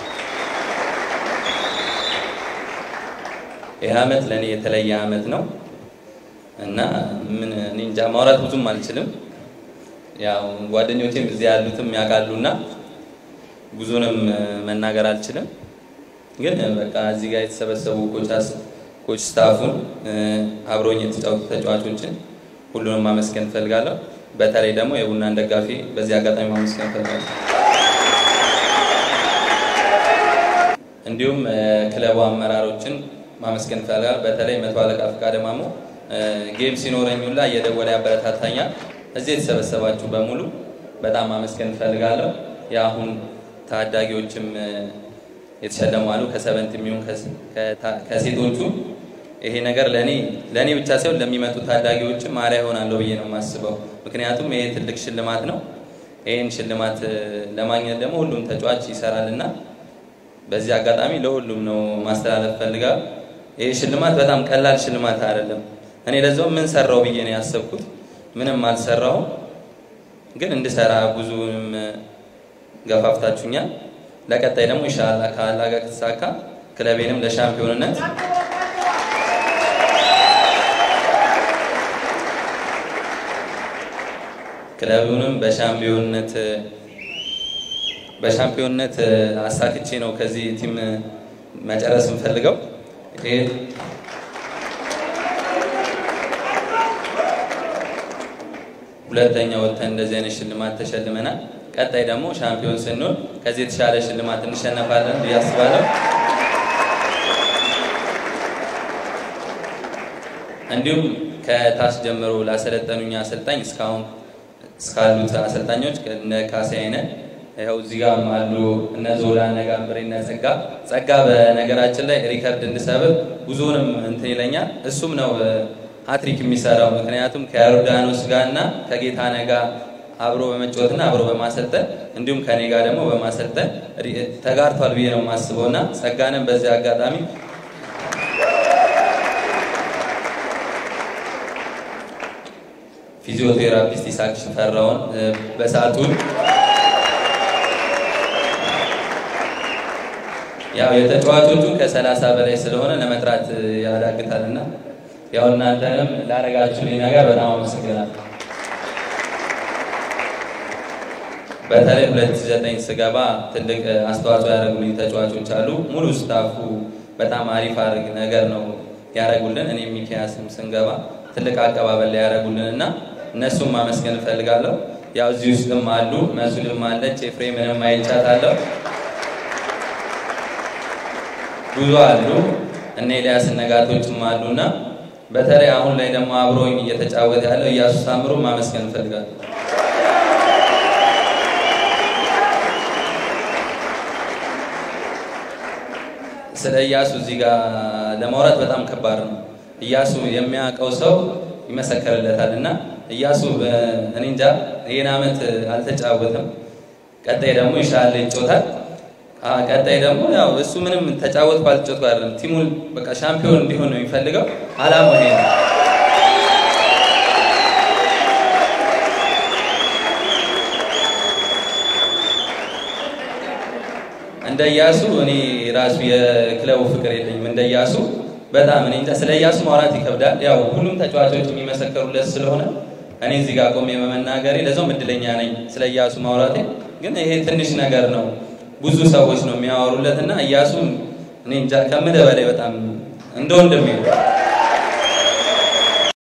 ይህ አመት ለእኔ የተለየ አመት ነው እና ምን እኔ እንጃ ማውራት ብዙም አልችልም። ያው ጓደኞቼም እዚህ ያሉትም ያውቃሉና ብዙንም እ፣ መናገር አልችልም። ግን እ፣ በቃ እዚህ ጋር የተሰበሰቡ ኮቻስ ኮች ስታፉን እ፣ አብሮኝ የተጫወቱ ተጫዋቾችን ሁሉንም ማመስገን እፈልጋለሁ። በተለይ ደግሞ የቡናን ደጋፊ በዚህ አጋጣሚ ማመስገን እፈልጋለሁ። እንዲሁም እ፣ ክለቡ አመራሮችን ማመስገን እፈልጋለሁ። በተለይ መቶ አለቃ ፈቃደ ማሞ እ፣ ጌም ሲኖረኝ ሁላ እየደወለ ያበረታታኛል። እዚህ የተሰበሰባችሁ በሙሉ በጣም ማመስገን እፈልጋለሁ። የአሁን ታዳጊዎችም እ፣ የተሸለሙ አሉ ከሰበንት የሚሆን ከስ- ከታ- ከሴቶቹ ይሄ ነገር ለእኔ ለእኔ ብቻ ሳይሆን ለሚመጡ ታዳጊዎችም አርአያ ይሆናለሁ ብዬ ነው የማስበው። ምክንያቱም ይሄ ትልቅ ሽልማት ነው። ይህን ሽልማት እ፣ ለማግኘት ደግሞ ሁሉም ተጫዋች ይሰራል እና በዚህ አጋጣሚ ለሁሉም ነው ማስተላለፍ ፈልጋለሁ። ይህ ሽልማት በጣም ቀላል ሽልማት አይደለም። እኔ ለዛው ምን ሰራው ብዬ ነው ያሰብኩት። ምንም አልሰራውም፣ ግን እንድሰራ ብዙንም ገፋፍታችሁኛል። ለቀጣይ ደግሞ ኢንሻአላህ ከአላህ ጋር ከተሳካ ክለቤንም ለሻምፒዮንነት ክለቡንም በሻምፒዮንነት በሻምፒዮንነት አሳክቼ ነው ከዚህ ቲም መጨረስ የምፈልገው። ይሄ ሁለተኛ ወጥተን እንደዚህ አይነት ሽልማት ተሸልመናል። ቀጣይ ደግሞ ሻምፒዮን ስንሆን ከዚህ የተሻለ ሽልማት እንሸነፋለን ብዬ አስባለሁ። እንዲሁም ከታች ጀምሮ ላሰለጠኑኝ አሰልጣኝ እስካሁን እስካሉት አሰልጣኞች እነ ካሴ አይነት ይኸው እዚህ ጋር አሉ እነ ዞላ እነ ጋምብሬ እነ ጸጋ ጸጋ በነገራችን ላይ ሪከርድ እንድሰብር ብዙውንም እንትን ይለኛል። እሱም ነው ሀትሪክ የሚሰራው ምክንያቱም ከዮርዳኖስ ጋር እና ከጌታነህ ጋር አብሮ በመጫወትና አብሮ በማሰልጠን እንዲሁም ከኔ ጋር ደግሞ በማሰልጠን ሪ- ተጋርቷል ብዬ ነው የማስበው እና ጸጋንም በዚህ አጋጣሚ ፊዚዮቴራፒስት ይስሐቅ ሽፈራውን እ፣ በሰዓቱን ያው የተጫዋቾቹ ከሰላሳ በላይ ስለሆነ ለመጥራት እ፣ ያዳግታልና ያው እናንተንም ላደረጋችሁልኝ ነገር በጣም አመሰግናለሁ። በተለይ 2009 ስገባ ትልቅ አስተዋጽኦ ያደረጉልኝ ተጫዋቾች አሉ። ሙሉ ስታፉ በጣም አሪፍ አድርግ ነገር ነው ያደረጉልን። እኔ ሚኪያስም ስንገባ ትልቅ አቀባበል ላይ ያደረጉልን እና እነሱም ማመስገን እፈልጋለሁ። ያው እዚህ ውስጥም አሉ፣ መሱልም አለች፣ ኤፍሬምንም አይቻታለሁ። ብዙ አሉ፣ እነ ኤልያስ ነጋቶችም አሉና በተለይ አሁን ላይ ደግሞ አብሮኝ እየተጫወተ ያለው እያሱ ሳምሩ ማመስገን እፈልጋለሁ። ስለ እያሱ እዚህ ጋር ለማውራት በጣም ከባድ ነው። እያሱ የሚያውቀው ሰው ይመሰከርለታል እና እያሱ እኔ እንጃ ይህን ዓመት አልተጫወተም። ቀጣይ ደግሞ ይሻላል ይጮታል። ቀጣይ ደግሞ ያው እሱ ምንም ተጫወትኩ አልተጫወትኩ አይደለም፣ ቲሙን በቃ ሻምፒዮን እንዲሆን ነው የሚፈልገው። አላማው ይሄ ነው። እንደ እያሱ እኔ ራሱ የክለቡ ፍቅር የለኝም። እንደ እያሱ በጣም እኔ እንጃ ስለ እያሱ ማውራት ይከብዳል። ያው ሁሉም ተጫዋቾች የሚመሰከሩለት ስለሆነ እኔ እዚህ ጋር ቆሜ በመናገሬ ለዛውም እድለኛ ነኝ ስለ እያሱ ማውራቴ። ግን ይሄ ትንሽ ነገር ነው፣ ብዙ ሰዎች ነው የሚያወሩለት እና እያሱ እኔ እንጃ ከምልህ በላይ በጣም እንደ ወንድሜ ነው።